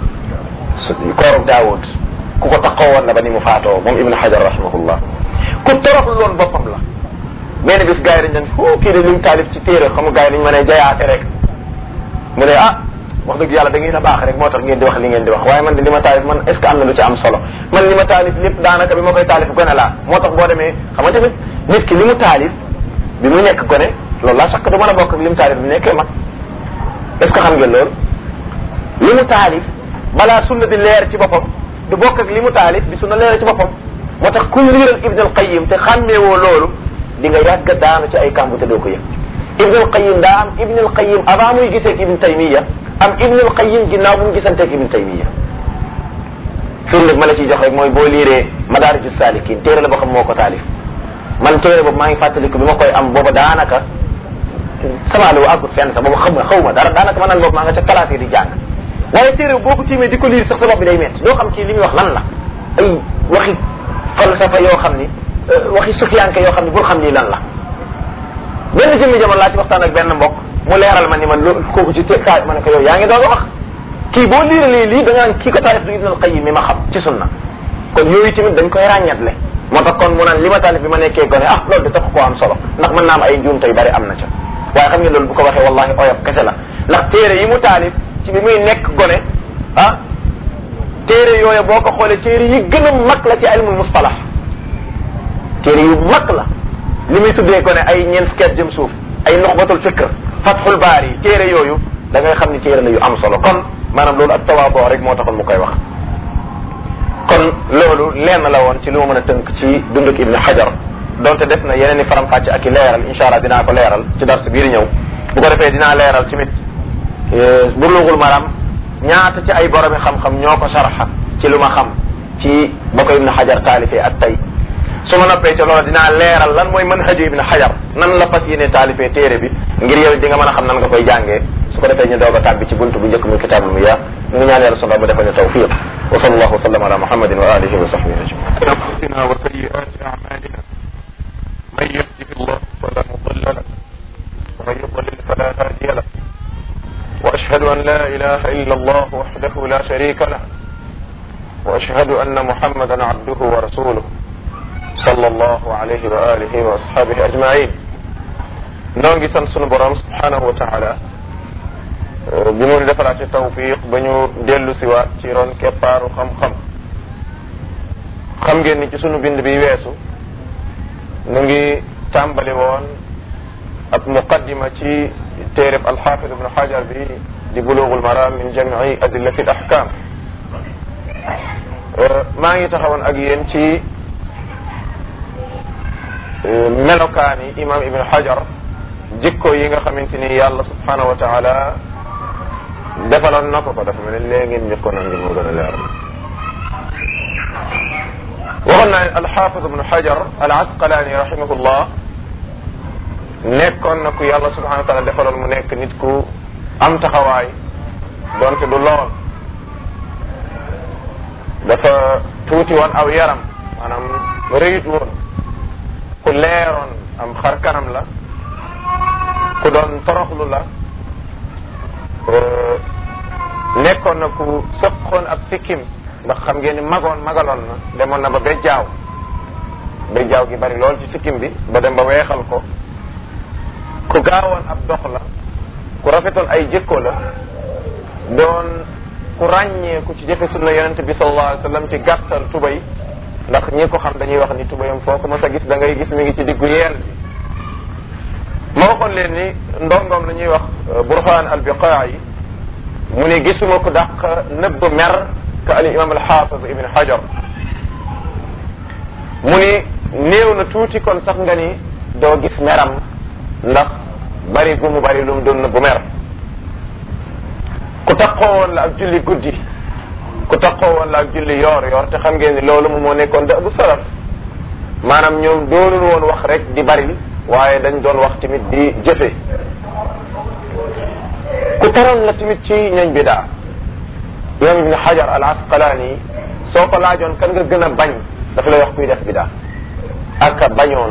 [SPEAKER 2] koorub daawud ku ko taxaw woon la ba ni mu faatoo moom ibnu hajar rahimahullah ku toroxlu loon boppam la benn bis gars yi dañ fu kii de lim taalif ci téere xamu gars yi dañ mën a jayaate rek mu ne ah wax dëgg yàlla da ngeen a baax rek moo tax ngeen di wax li ngeen di wax waaye man de li ma taalif man est ce que am na lu ci am solo man li ma taalif lépp daanaka bi ma koy taalif gone laa moo tax boo demee xam nga tamit nit ki li mu taalif bi mu nekk gone loolu laa sakk du mën a bokk ak li mu taalif bi nekkee mag est ce que xam ngeen loolu li mu taalif balaa sunna di leer ci boppam du bokk ak li mu taalif bi sunna leer ci boppam moo tax ku liiral ibn al qayim te xàmmeewoo loolu di nga yàgg daanu ci ay kàmbu te doo ko yëg ibn al qayim daa am ibn al qayim avant muy gisee ak ibn taymiya am ibn al qayim ginnaaw bu mu gisante ak ibn taymiya firnde ma la ciy jox rek mooy boo liiree madaariju saalikin téere la boo xam moo ko taalif man téere boobu maa ngi fàttaliku bi ma koy am booba daanaka sama lu àggut fenn sax boobu xam nga xaw ma dara daanaka man naan boobu maa nga ca classe yi di jàng waaye téere boo ko tiimee di ko liir sax sa bopp bi day métti doo xam ci li muy wax lan la ay waxi falsafa yoo xam ni waxi sufiyanke yoo xam ni bul xam lii lan la benn jëmmi jamono laa ci waxtaan ak benn mbokk mu leeral ma ni man loolu kooku ci té kaay ma ne ko yow yaa ngi doog a wax kii boo liiralee lii da nga naan kii ko taalif du ibn al qayyim mi ma xam ci sunna kon yooyu tamit dañ koy ràññatle moo tax kon mu naan li ma taalif bi ma nekkee gone ah loolu de tax koo am solo ndax mën naa am ay njuum tey bari am na ca waaye xam nga loolu bu ko waxee wallahi oyof kese la ndax téere yi mu taalif ci bi muy nekk gone ah téere yooyu boo ko xoolee téere yi gën a mag la ci ilmul mustalah téere yu mag la li muy tuddee gone ay ñeent fukki at jëm suuf ay nuxbatul fikr fathul baar yi téere yooyu da ngay xam ni téere la yu am solo kon maanaam loolu ak tawaaboo rek moo taxoon mu koy wax kon loolu lenn la woon ci li ma mën a tënk ci dunduk ibn hajar donte des na yeneen i faram-fàcce ak i leeral incha allah dinaa ko leeral ci dars biir ñëw bu ko defee dinaa leeral tamit burlughul maram ñaata ci ay boromi xam-xam ñoo ko sharxa ci lu ma xam ci ba ko ibn hajar taalifee ak tey su ma noppee ca loola dinaa leeral lan mooy manhaju ibn hajar nan la fas yéene taalifee téere bi ngir yow di nga mën a xam nan nga koy jàngee su ko defee ñu doog a tàbbi ci buntu bu njëkk muy kitaabul miyaa ñu ngi ñaan yàlla sunu mu defal ñu tawfiq wa sallallahu wa sallam ala muhammadin wa alihi wa sahbihi ajmain
[SPEAKER 1] أنفسنا وسيئات أعمالنا من يهده الله فلا مضل له ومن يضلل فلا هادي له وأشهد أن لا إله إلا الله وحده لا شريك له وأشهد أن محمدا عبده ورسوله صلى الله عليه وآله وأصحابه أجمعين نونغي سان سونو بروم سبحانه وتعالى bi mu defalaate tawfiq ba ñu dellu siwaat ci ron keppaaru xam-xam xam ngeen ni ci sunu bind bi weesu nu ngi tàmbali woon ab muqaddima ci téereb alxaafid ibnu xajar bi di buluugul maram min jamii adillati al ahkam maa ngi taxawoon ak yéen ci melokaani imam ibnu xajar jikko yi nga xamante ni yàlla subhanahu wa taala defaloon na ko ko dafa mel ne léegi ngeen njëkkoon a ngir moo gën a leer waxoon naa ne alxaafid ibnu xajar al asqalaani rahimahullah nekkoon na ku yàlla subhanahu wa taala defaloon mu nekk nit ku am taxawaay donte du lool dafa tuuti woon aw yaram maanaam rëyut woon ku leeroon am xar kanam la
[SPEAKER 2] ku doon toroxlu la nekkoon na ku sëqoon ab sikkim ndax xam ngeen ni magoon magaloon na demoon na ba bejjaaw bejjaaw gi bari lool ci sikkim bi ba dem ba weexal ko ku gaawoon ab dox la ku rafetoon ay jikko la doon ku ràññeeku ci jëfe sunna yonente bi sallallahu alayhi wa sallam ci gàttal tubay ndax ñi ko xam dañuy wax ni tubayam foo ko mas a gis da ngay gis mi ngi ci diggu yeel bi ma waxoon leen ni ndongoom la ñuy wax burhaan al biqaayi mu ne gisuma ko dàq nëbb mer ka al imam al xaafid ibn hajar mu ni néew na tuuti kon sax nga ni doo gis meram ndax bari gu mu bari lu mu doon nëbb mer ku taxoo woon la ak julli guddi ku taxoo woon la ak julli yoor yoor te xam ngeen ni loolu moom moo nekkoon da bu salaf maanaam ñoom doonul woon wax rek di bari waaye dañ doon wax tamit di jëfe ku taroon la tamit ci ñañ bidaa imam ibn hajar al asqalaani soo ko laajoon kan nga gën a bañ dafa lay wax kuy def bidaa ak a bañoon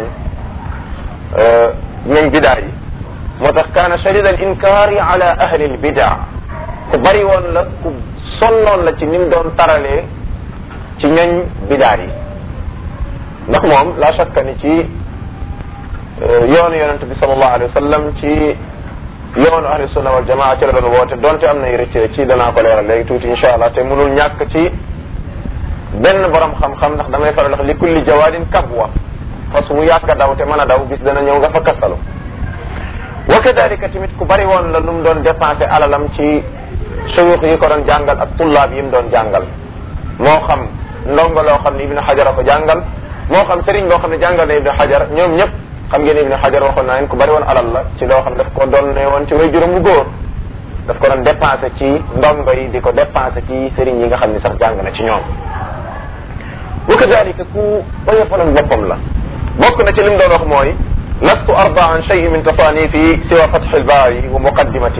[SPEAKER 2] ñañ bidaa yi moo tax kaana shadid al inkaari ala ahli al bidaa ku bari woon la ku sonnoon la ci ni mu doon taralee ci ñañ bidaa yi ndax moom la shakka ni ci yoonu yonente bi sallallahu alayhi wa sallam ci yoonu ahli sunna wal jamaa ci la doon woote donte am nay rëcc ci danaa ko leeral léegi tuuti insha allah te mënul ñàkk ci benn borom xam-xam ndax damay faral wax li kulli jawaadin kabwa fas wu yàgg a daw te mën a daw bis dana ñëw nga fa kastalu wa kadalika tamit ku bari woon la lu mu doon dépensé alalam ci suyuux yi ko doon jàngal ak tullaab yi mu doon jàngal moo xam ndongo loo xam ne ibnu xajar a ko jàngal moo xam sëriñ boo xam ne jàngal na ibnu xajar ñoom ñëpp xam ngeen ibnu xajar waxoon naa leen ku bari woon alal la ci loo xam ne daf ko doon ne woon ci way juróom bu góor daf ko doon dépensé ci ndongo yi di ko dépensé ci sëriñ yi nga xam ne sax jàng na ci ñoom wa kadalika ku oyofaloon boppam la bokk na ci li mu doon wax mooy lastu arda an shay min tasanifi siwa fatx albaari wa muqaddimati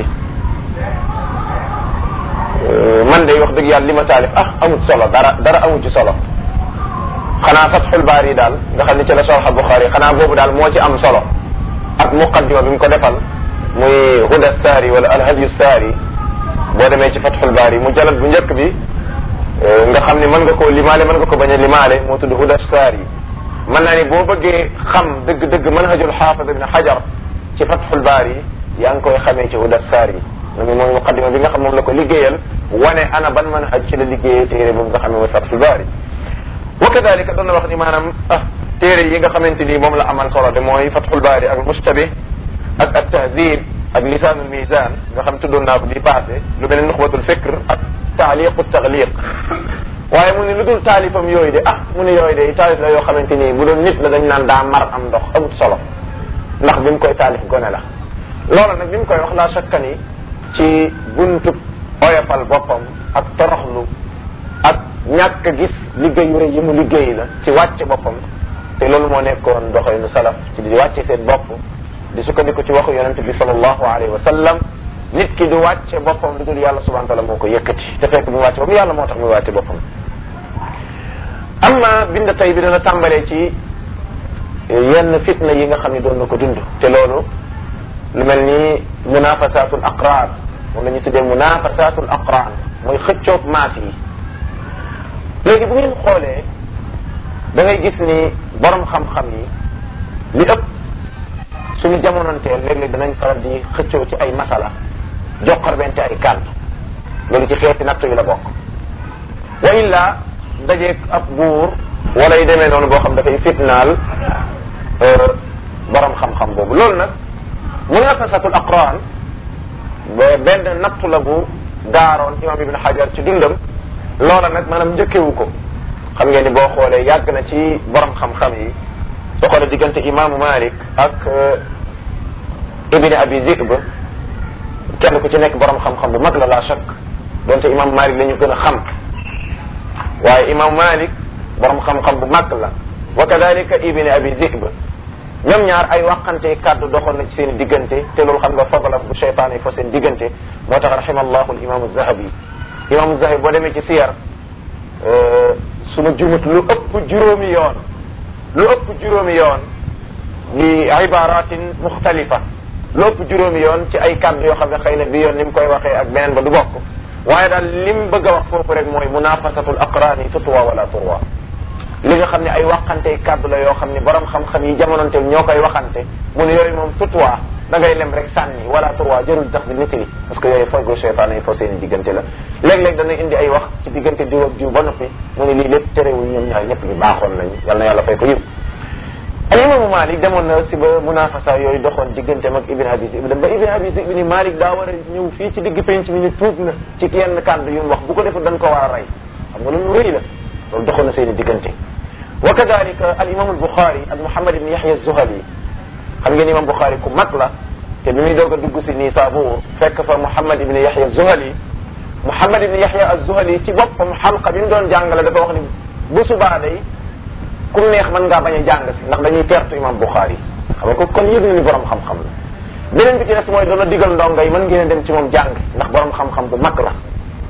[SPEAKER 2] man de wax dëgg yàlla li ma taalif ah amut solo dara dara amut ci solo xanaa fatxul baari daal nga xam ne ci la sarxa buxaari xanaa boobu daal moo ci am solo ak muqaddima bi mu ko defal muy huda saari wala alhadyu saari boo demee ci fatxul baari mu jalat bu njëkk bi nga xam ne mën nga koo limaale mën nga ko bañ a limaale moo tudd huda saari mën naa ni boo bëggee xam dëgg-dëgg manhajul xaafid ibn xajar ci fatxul baari yaa ngi koy xamee ci huda saari moom mooy muqaddima bi nga xam moom la ko liggéeyal wane ana ban manhaj ci la liggéeyee téere boobu nga xam ne mooy fatxul baari wa kadalika doon na wax ni maanaam ah téere yi nga xamante ni moom la amal solo de mooy fatxul baari ak mustabih ak at tahdib ak lisaanul mizan nga xam tuddoon naa ko bi passé lu mel ne nuxbatul fikr ak taaliqu tagliq waaye mu ne lu dul taalifam yooyu de ah mu ne yooyu de taalif la yoo xamante ni bu doon nit la dañ naan daa mar am ndox amut solo ndax bi mu koy taalif gone la loola nag bi mu koy wax laa shakka ni ci buntub oyofal boppam ak toroxlu ak ñàkk a gis liggéey yu rëy yi mu liggéey la ci wàcce boppam te loolu moo nekkoon doxalinu salaf ci di wàcce seen bopp di sukkandiku ci waxu yonente bi sallallahu alayhi wa sallam nit ki du wàcce boppam lu dul yàlla subhanahu wa taala moo ko yëkkati te fekk bi mu wàcce boppam yàlla moo tax mu wàcce boppam amma bind tey bi dana tàmbalee ci yenn fitna yi nga xam ne doon na ko dund te loolu lu mel ni munafasatul aqraan moom la ñu tuddee munafasatul aqraan mooy xëccoog maas yi léegi bu ngeen xoolee da ngay gis ni borom xam-xam yi li ëpp suñu jamonoonteel léeg-léeg danañ faral di xëccoo ci ay masala joxar bente ay kàddu loolu ci xeeti natt yi la bokk wa illa dajeeg ab buur wala yu demee noonu boo xam dafay fitnaal borom xam-xam boobu loolu nag munafasatul aqran benn nattu la bu gaaroon imam ibn hajar ci dundam loola nag maanaam njëkkewu ko xam ngeen ni boo xoolee yàgg na ci borom xam-xam yi soo xoolee diggante imaamu malik ak ibni abi zib kenn ku ci nekk borom xam-xam bu mag la la chak donte imam malik la ñu gën a xam waaye imam malik borom xam-xam bu mag la wa kadalika ibni abi zib ñoom ñaar ay waxante kàddu doxoon na ci seen diggante te loolu xam nga fadla bu cheytaan yi fa seen diggante moo tax rahimallahu al imam zahabi imam zahabi boo demee ci siyar suma jumut lu ëpp juróomi yoon lu ëpp juróomi yoon li ibaratin muxtalifa lépp juróomi yoon ci ay kàddu yoo xam ne xëy na bi yoon ni mu koy waxee ak beneen ba du bokk waaye daal lim bëgg a wax foofu rek mooy munafasatul aqraani tutwa wala turwa li nga xam ne ay waxante kàddu la yoo xam ne borom xam-xam yi jamononte ñoo koy waxante mu ne yooyu moom tutwa da ngay lem rek sànni wala turwa jërul tax di nettali parce que yooyu fogo cheytaan yi foo seen diggante la léeg-léeg dana indi ay wax ci diggante diw ak diw ba noppi mu ne lii lépp terewul ñoom ñaar ñëpp ñu baaxoon nañu yal na yàlla fay ko yiw al imaamu Malik demoon na si ba munafasa yooyu doxoon digganteem ak Ibn Abi Zi'b ba Ibn Abi Zi'b ni Malik daa war a ñëw fii ci digg penc mi ñu tuub na ci yenn kàddu yu mu wax bu ko defee dañ ko war a rey xam nga loolu rëy la loolu doxoon na seen i diggante wa kadalika al imam al Bukhari ak Muhammad ibn Yahya az-Zuhali xam ngeen imam Bukhari ku mag la te bi muy doog a dugg si nii Saabuur fekk fa Muhammad ibn Yahya az-Zuhali Muhammad ibn Yahya az-Zuhali ci boppam xalqa bi mu doon jàngale dafa wax ni bu subaa day ku neex mën ngaa bañ a jàng si ndax dañuy tertu imam Bukhari xam nga ko kon yëg na ni borom xam-xam la beneen bi ci des mooy doona digal ndongo yi mën ngeen a dem ci moom jàng ndax borom xam-xam bu mag la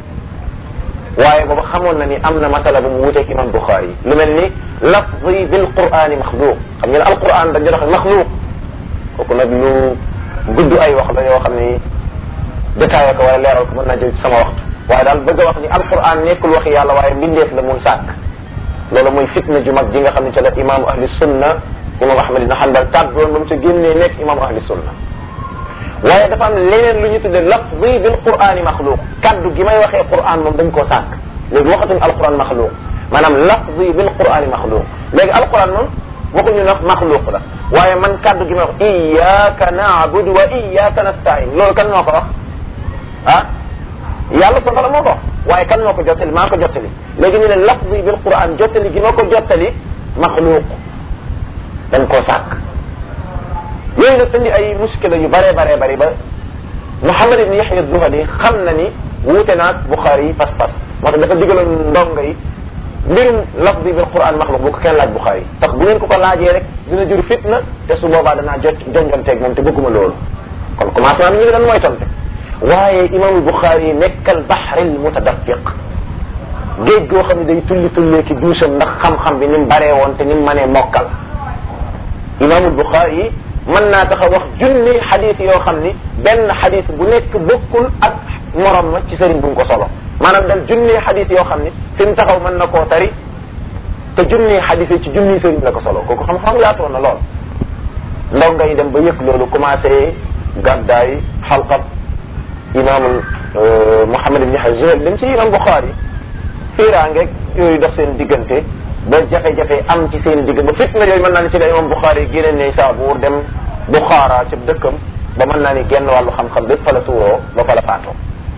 [SPEAKER 2] waaye booba xamoon na ni am na masala bu mu wuteeg imam Bukhari lu mel ni lafzi bil qur'ani maxluuq xam ngeen alquran dañu doxe maxluuq kooku nag lu gudd ay wax la yoo xam ni détaillé ko wala leeral ko mën naa jël ci sama waxtu waaye daal bëgg a wax ni alquran nekkul waxi yàlla waaye mbindeef la mun sàkk loolu mooy fitna ju mag ji nga xam ne ca la imaamu ahli sunna imam ahmad ibn hanbal tàbboon ba mu ca génnee nekk imaamu ahli sunna waaye dafa am leneen lu ñu tudde lafzi bil qur'ani maxluuq kaddu gi may waxee qur'an moom dañ koo sàkk léegi waxatuñ alquran maxluuq maanaam lafzi bil qur'ani maxluuq léegi alquran moom waxuñu nag maxluuq la waaye man kaddu gi may wax iyyaka na'budu wa iyyaka nasta'in loolu kan moo ko wax ah yàlla subhanahu wa ta'ala moo ko wax waaye kan moo ko jottali maa ko jottali léegi ñu ne lafzi bil quran jottali gi ma ko jottali maxluuq dañ koo sàkk yooyu nag indi ay muskila yu bare bare bari ba Muhammad ibn Yahya Zuhali xam na ni wuute naag Bukhari yi pas-pas moo tax dafa digaloon ndongo yi mbirum lafzi bil quran maxluuq bu ko kenn laaj Bukhari tax bu ngeen ko ko laajee rek dina jur fitna te su boobaa danaa jot jonjonteeg moom te bëgguma loolu kon commencement bi ñu ngi doon mooy tonte waaye imamul Bukhari nekkal bahril mutadaffiq géej goo xam ne day tulli tullee ki duusam ndax xam-xam bi ni mu baree woon te ni mu mënee mokkal imamul Bukhari mën naa tax a wax junni xadis yoo xam ni benn xadis bu nekk bokkul ak morom ma ci sëriñ bu ko solo maanaam dal junni xadis yoo xam ni fi mu taxaw mën na koo tari te junni xadis yi ci junni sëriñ la ko solo kooku xam-xam yaatoon na lool ndongo yi dem ba yëg loolu commencé gàddaay xalqab imaamul Muhammad ibn Yahya Zuhal dem ci imam Bukhari fiiraangeeg yooyu dox seen diggante ba jafe-jafe am ci seen digg ba fitna yooyu mën naa ni ci la imam Bukhari génne ne Saabuur dem Bukhara ca dëkkam ba mën naa ni genn wàllu xam-xam bépp fa la tuuroo ba fa la faatoo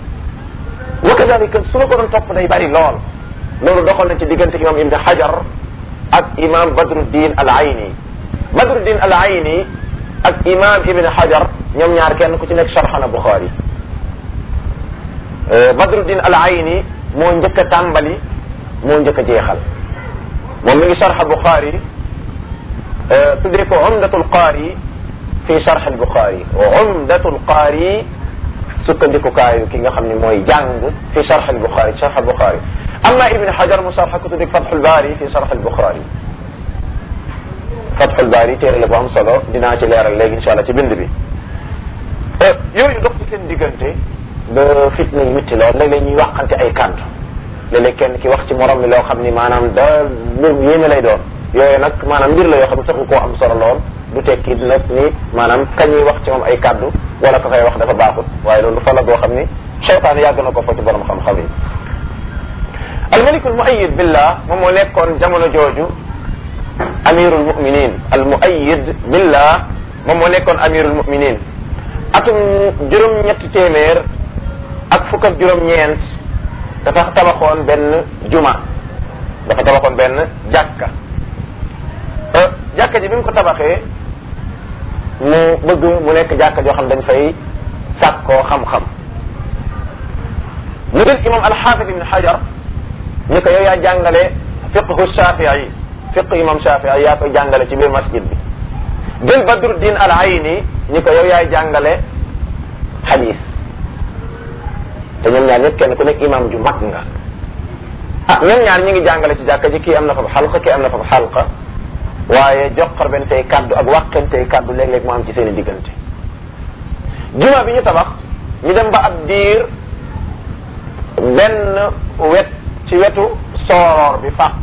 [SPEAKER 2] wa kadalika su la ko doon topp day bari lool loolu doxal na ci diggante imam Ibn Hajar ak imam Badruddin al Ayni Badruddin al Ayni ak imam Ibn Hajar ñoom ñaar kenn ku ci nekk sharxana Bukhari Badruddin al Ayni moo njëkk a tàmbali moo njëkk a jeexal moom mi ngi sharxa Bukhari tuddee ko Umdatul Qaari fi sharx al Bukhari Umdatul Qaari sukkandikukaayu ki nga xam ne mooy jàng fi sharx al Bukhari sharx al Bukhari amma Ibn Hajar mu sharxa ko tuddee Fathul Baari fi sharx al Bukhari Fathul Baari téere la bu am solo dinaa ci leeral léegi incha allah ci bind bi yooyu dox ci seen diggante ba fitna yu métti lool léeg-léeg ñuy waxante ay kàddu léeg-léeg kenn ki wax ci morom mi loo xam ni maanaam da lu yéeme lay doon yooyu nag maanaam mbir la yoo xam ne saxu koo am solo lool du tekki nag ni maanaam kañuy wax ci moom ay kàddu wala ka koy wax dafa baaxut waaye loolu fa la boo xam ni cheytaan yàgg na ko fa ci borom xam-xam yi almalikul muayid billah moom moo nekkoon jamono jooju amirul muminin al muayid billah moom moo nekkoon amirul muminin atum juróom-ñetti téeméer ak fukk ak juróom-ñeent dafa tabaxoon benn juma dafa tabaxoon benn jàkka jàkka ji bi mu ko tabaxee mu bëgg mu nekk jàkka joo xam dañ fay sàkkoo xam-xam mu jël imam alxaafid ibn xajar ni ko yow yaa jàngale fiqhu shafii fiqhu imam shafii yaa koy jàngale ci biir masjid bi jël badruddin al ayni ni ko yow yaay jàngale xadis te ñoom ñaar ñëpp kenn ku nekk imam ju mag nga ah ñoom ñaar ñi ngi jàngale ci jàkka ji kii am na fa xalqa kii am na fa xalqa waaye joxar benn tey kaddu ak wàqen tey kaddu léeg-léeg mu am ci seen i diggante juma bi ñu tabax ñu dem ba ab diir benn wet ci wetu sooroor bi fàq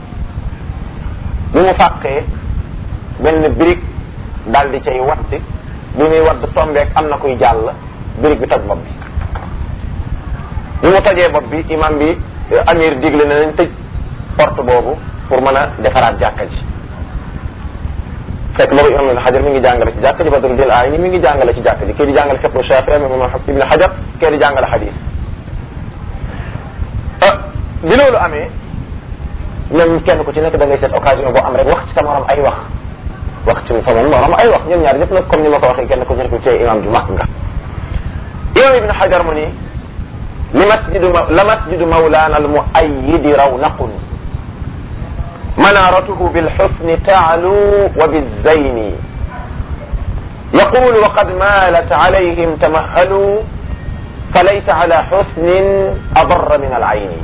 [SPEAKER 2] bi mu fàqee benn birig daal di cay watti bi muy wadd tombeek am na kuy jàll birig bi toj bopp bi bi mu tojee bopp bi imam bi amir digle na nañ tëj porte boobu pour mën a defaraat jàkka ji fekk boobu imam ibn xajar mi ngi jàngale ci jàkka ji badru dil aay ni mi ngi jàngale ci jàkka ji kii di jàngale fiqhu shafii imam ibn xajar kii di jàngale xadis bi loolu amee ñoom kenn ku ci nekk da ngay seet occasion boo am rek wax ci sa morom ay wax wax ci fa moom morom ay wax ñoom ñaar ñëpp nag comme ni ma ko waxee kenn ku ci nekk ci imam ju mag nga imam ibn xajar mu ni li masjidu la masjidu mawlana al muayyidi rawnaqun منارته بالحسن تعلو وبالزين يقول وقد مالت عليهم تمهلوا فليس على حسن أضر من العين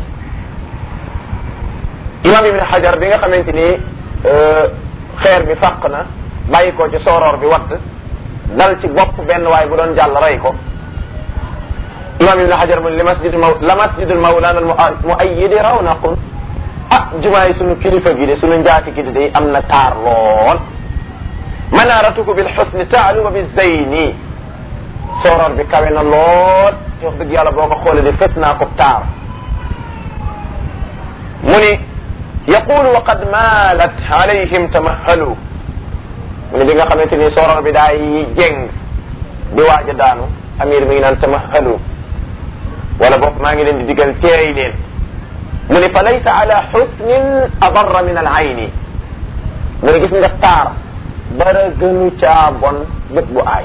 [SPEAKER 2] imam ibn xajar bi nga xamante ni xeer bi fàq na bàyyi ko ci sooroor bi watt dal ci bopp benn waay bu doon jàll rey ko imam ibn xajar mu li masjid maw la masjidul mawlana al muayyidi rawnaqun ah jumaa yi sunu kilifa gi de sunu njaati gi de day am na taar lool manaaratuku bil xusni taalu wa bi zeyni sooroor bi kawe na lool wax dëgg yàlla boo ko xoolee de fës naa ko taar mu ni yaqulu wa qad maalat alayhim tamahalu mu ne bi nga xamante ni sooroor bi daay jeng di waaj a daanu amir mi ngi naan tamahalu wala boog maa ngi leen di digal teey leen mu ne fa laysa ala xusnin adarra min al ayni mu ne gis nga taar dara gënu caa bon bët bu aay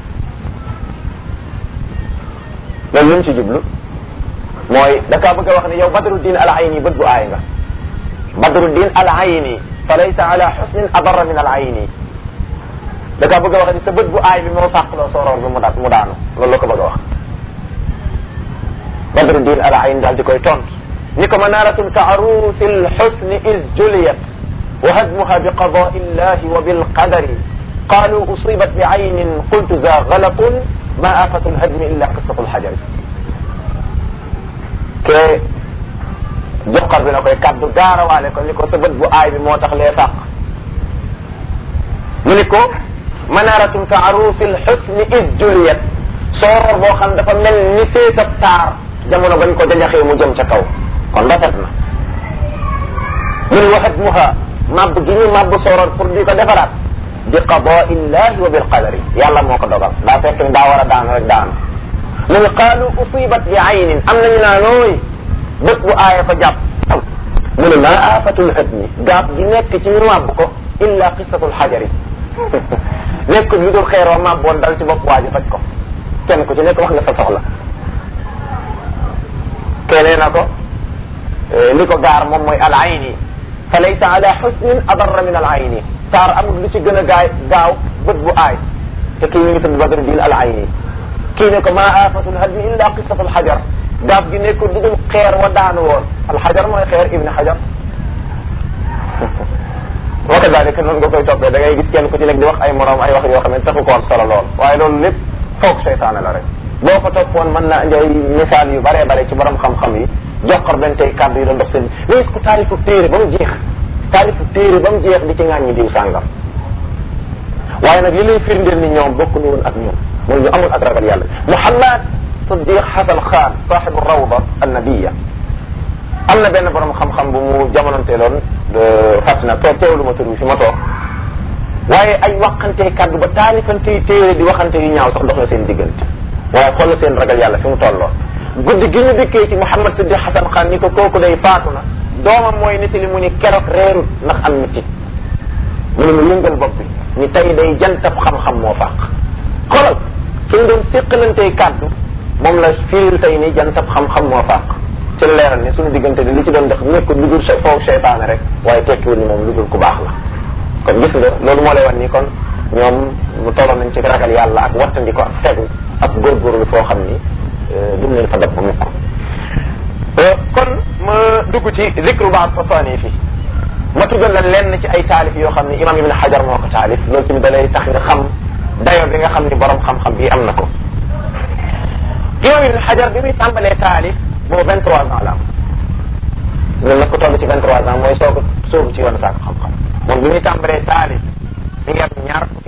[SPEAKER 2] loolu lu mu ci jublu mooy da kaa bëgg a wax ne yow badruddin al ayni bët bu aay nga badruddin al ayni fa laysa ala xusnin adarra min al ayni da kaa bëgg a wax ne sa bët bu aay bi moo fàqloo sooroor bi mu da mu daanu loolu la ko bëgg a wax badruddin al ayni daal di koy tontu ni ko manaratun ka arusi lxusni is juliyat wa hadmuha bi qadai illahi wa bilqadari qalu usibat bi aynin qultu za galatun ma afatu lhadmi illa qissatu lxajari ke joxar bi na koy kaddu gaarawaale ko ni ko sa bët bu aay bi moo tax lee fàq mu ni ko manaratun ka arusi lxusni is juliyat sooroor boo xam dafa mel ni féetab taar jamono bañ ko jajaxee mu jëm ca kaw kon rafet na mun waxat muha màbb gi ñu màbb sooroon pour di ko defaraat bi qadaa illahi wa bil qadari yàlla moo ko dogal daa fekk ni daa war a daanu rek daanu mu ne qaalu usibat bi aynin am nañu naa nooy bët bu aaya ko jàpp mu ne maa aafatul hadmi gaab gi nekk ci ñu màbb ko illa qisatul xajari nekkul lu dul xeer wa màbboon dal ci bopp waa ji faj ko kenn ku ci nekk wax nga sa soxla kenee na ko li ko gaar moom mooy al ayni fa laysa ala xusnin adarra min al ayni taar amul lu ci gën a gaay gaaw bët bu aay te kii mi ngi tudd badru din al ayni kii ne ko maa aafatul hadmi illa qissatu al xajar gaaf gi nekkul lu dul xeer wa daanu woon al xajar mooy xeer ibni xajar wa kadalika noonu nga koy toppee da ngay gis kenn ku ci nekk di wax ay morom ay wax yoo xam ne taxu ko am solo lool waaye loolu lépp foog seytaane la rek boo ko toppoon mën na indi ay misaal yu bare bare ci borom xam-xam yi joxor benn tey kàddu yi doon dox seen nga gis ko taalifu téere ba mu jeex taalifu téere ba mu jeex di ci ŋàññi diw sàngam waaye nag li lay firndeel ni ñoom bokk nu woon ak ñoom mooy ñu amul ak ragal yàlla Muhammad Siddiq Hasan Khan saaxibu rawda annabiya am na benn borom xam-xam bu mu jamononteeloon fàttali na toog teewlu ma tur bi fi ma toog waaye ay waxantee kàddu ba taalifantey téere di waxante yu ñaaw sax dox na seen diggante waaye xoolal seen ragal yàlla fi mu tolloon guddi gi ñu dikkee ci Mouhamad Siddiq Hasan Khan ni ko kooku day faatu na doomam mooy nit li mu ni keroog reerut ndax am nit mu ne mu yëngal bopp bi ni tey day jantab xam-xam moo fàq xoolal ki ñu doon séqalantey kàddu moom la firil tey ni jantab xam-xam moo fàq ci la leeral ni suñu diggante di li ci doon def nekkul lu dul foofu seytaane rek waaye tekkiwul ni moom lu dul ku baax la kon gis nga loolu moo lay wan ni kon ñoom mu tolloon nañ ci ragal yàlla ak wattandi ko ak fegu ak góorgóorlu foo xam ni dum leen fa dab ba mukk kon ma dugg ci zikru baad tasaani fi ma tuddal la lenn ci ay taalif yoo xam ni imam ibn xajar moo ko taalif loolu tamit da lay tax nga xam dayo bi nga xam ni borom xam-xam bi am na ko imam ibn xajar bi muy tàmbalee taalif boobu vingt trois ans la am loolu nag ko toll ci vingt trois ans mooy soog a soobu ci yoonu saako xam-xam moom bi muy tàmbalee taalif mi ngi am ñaar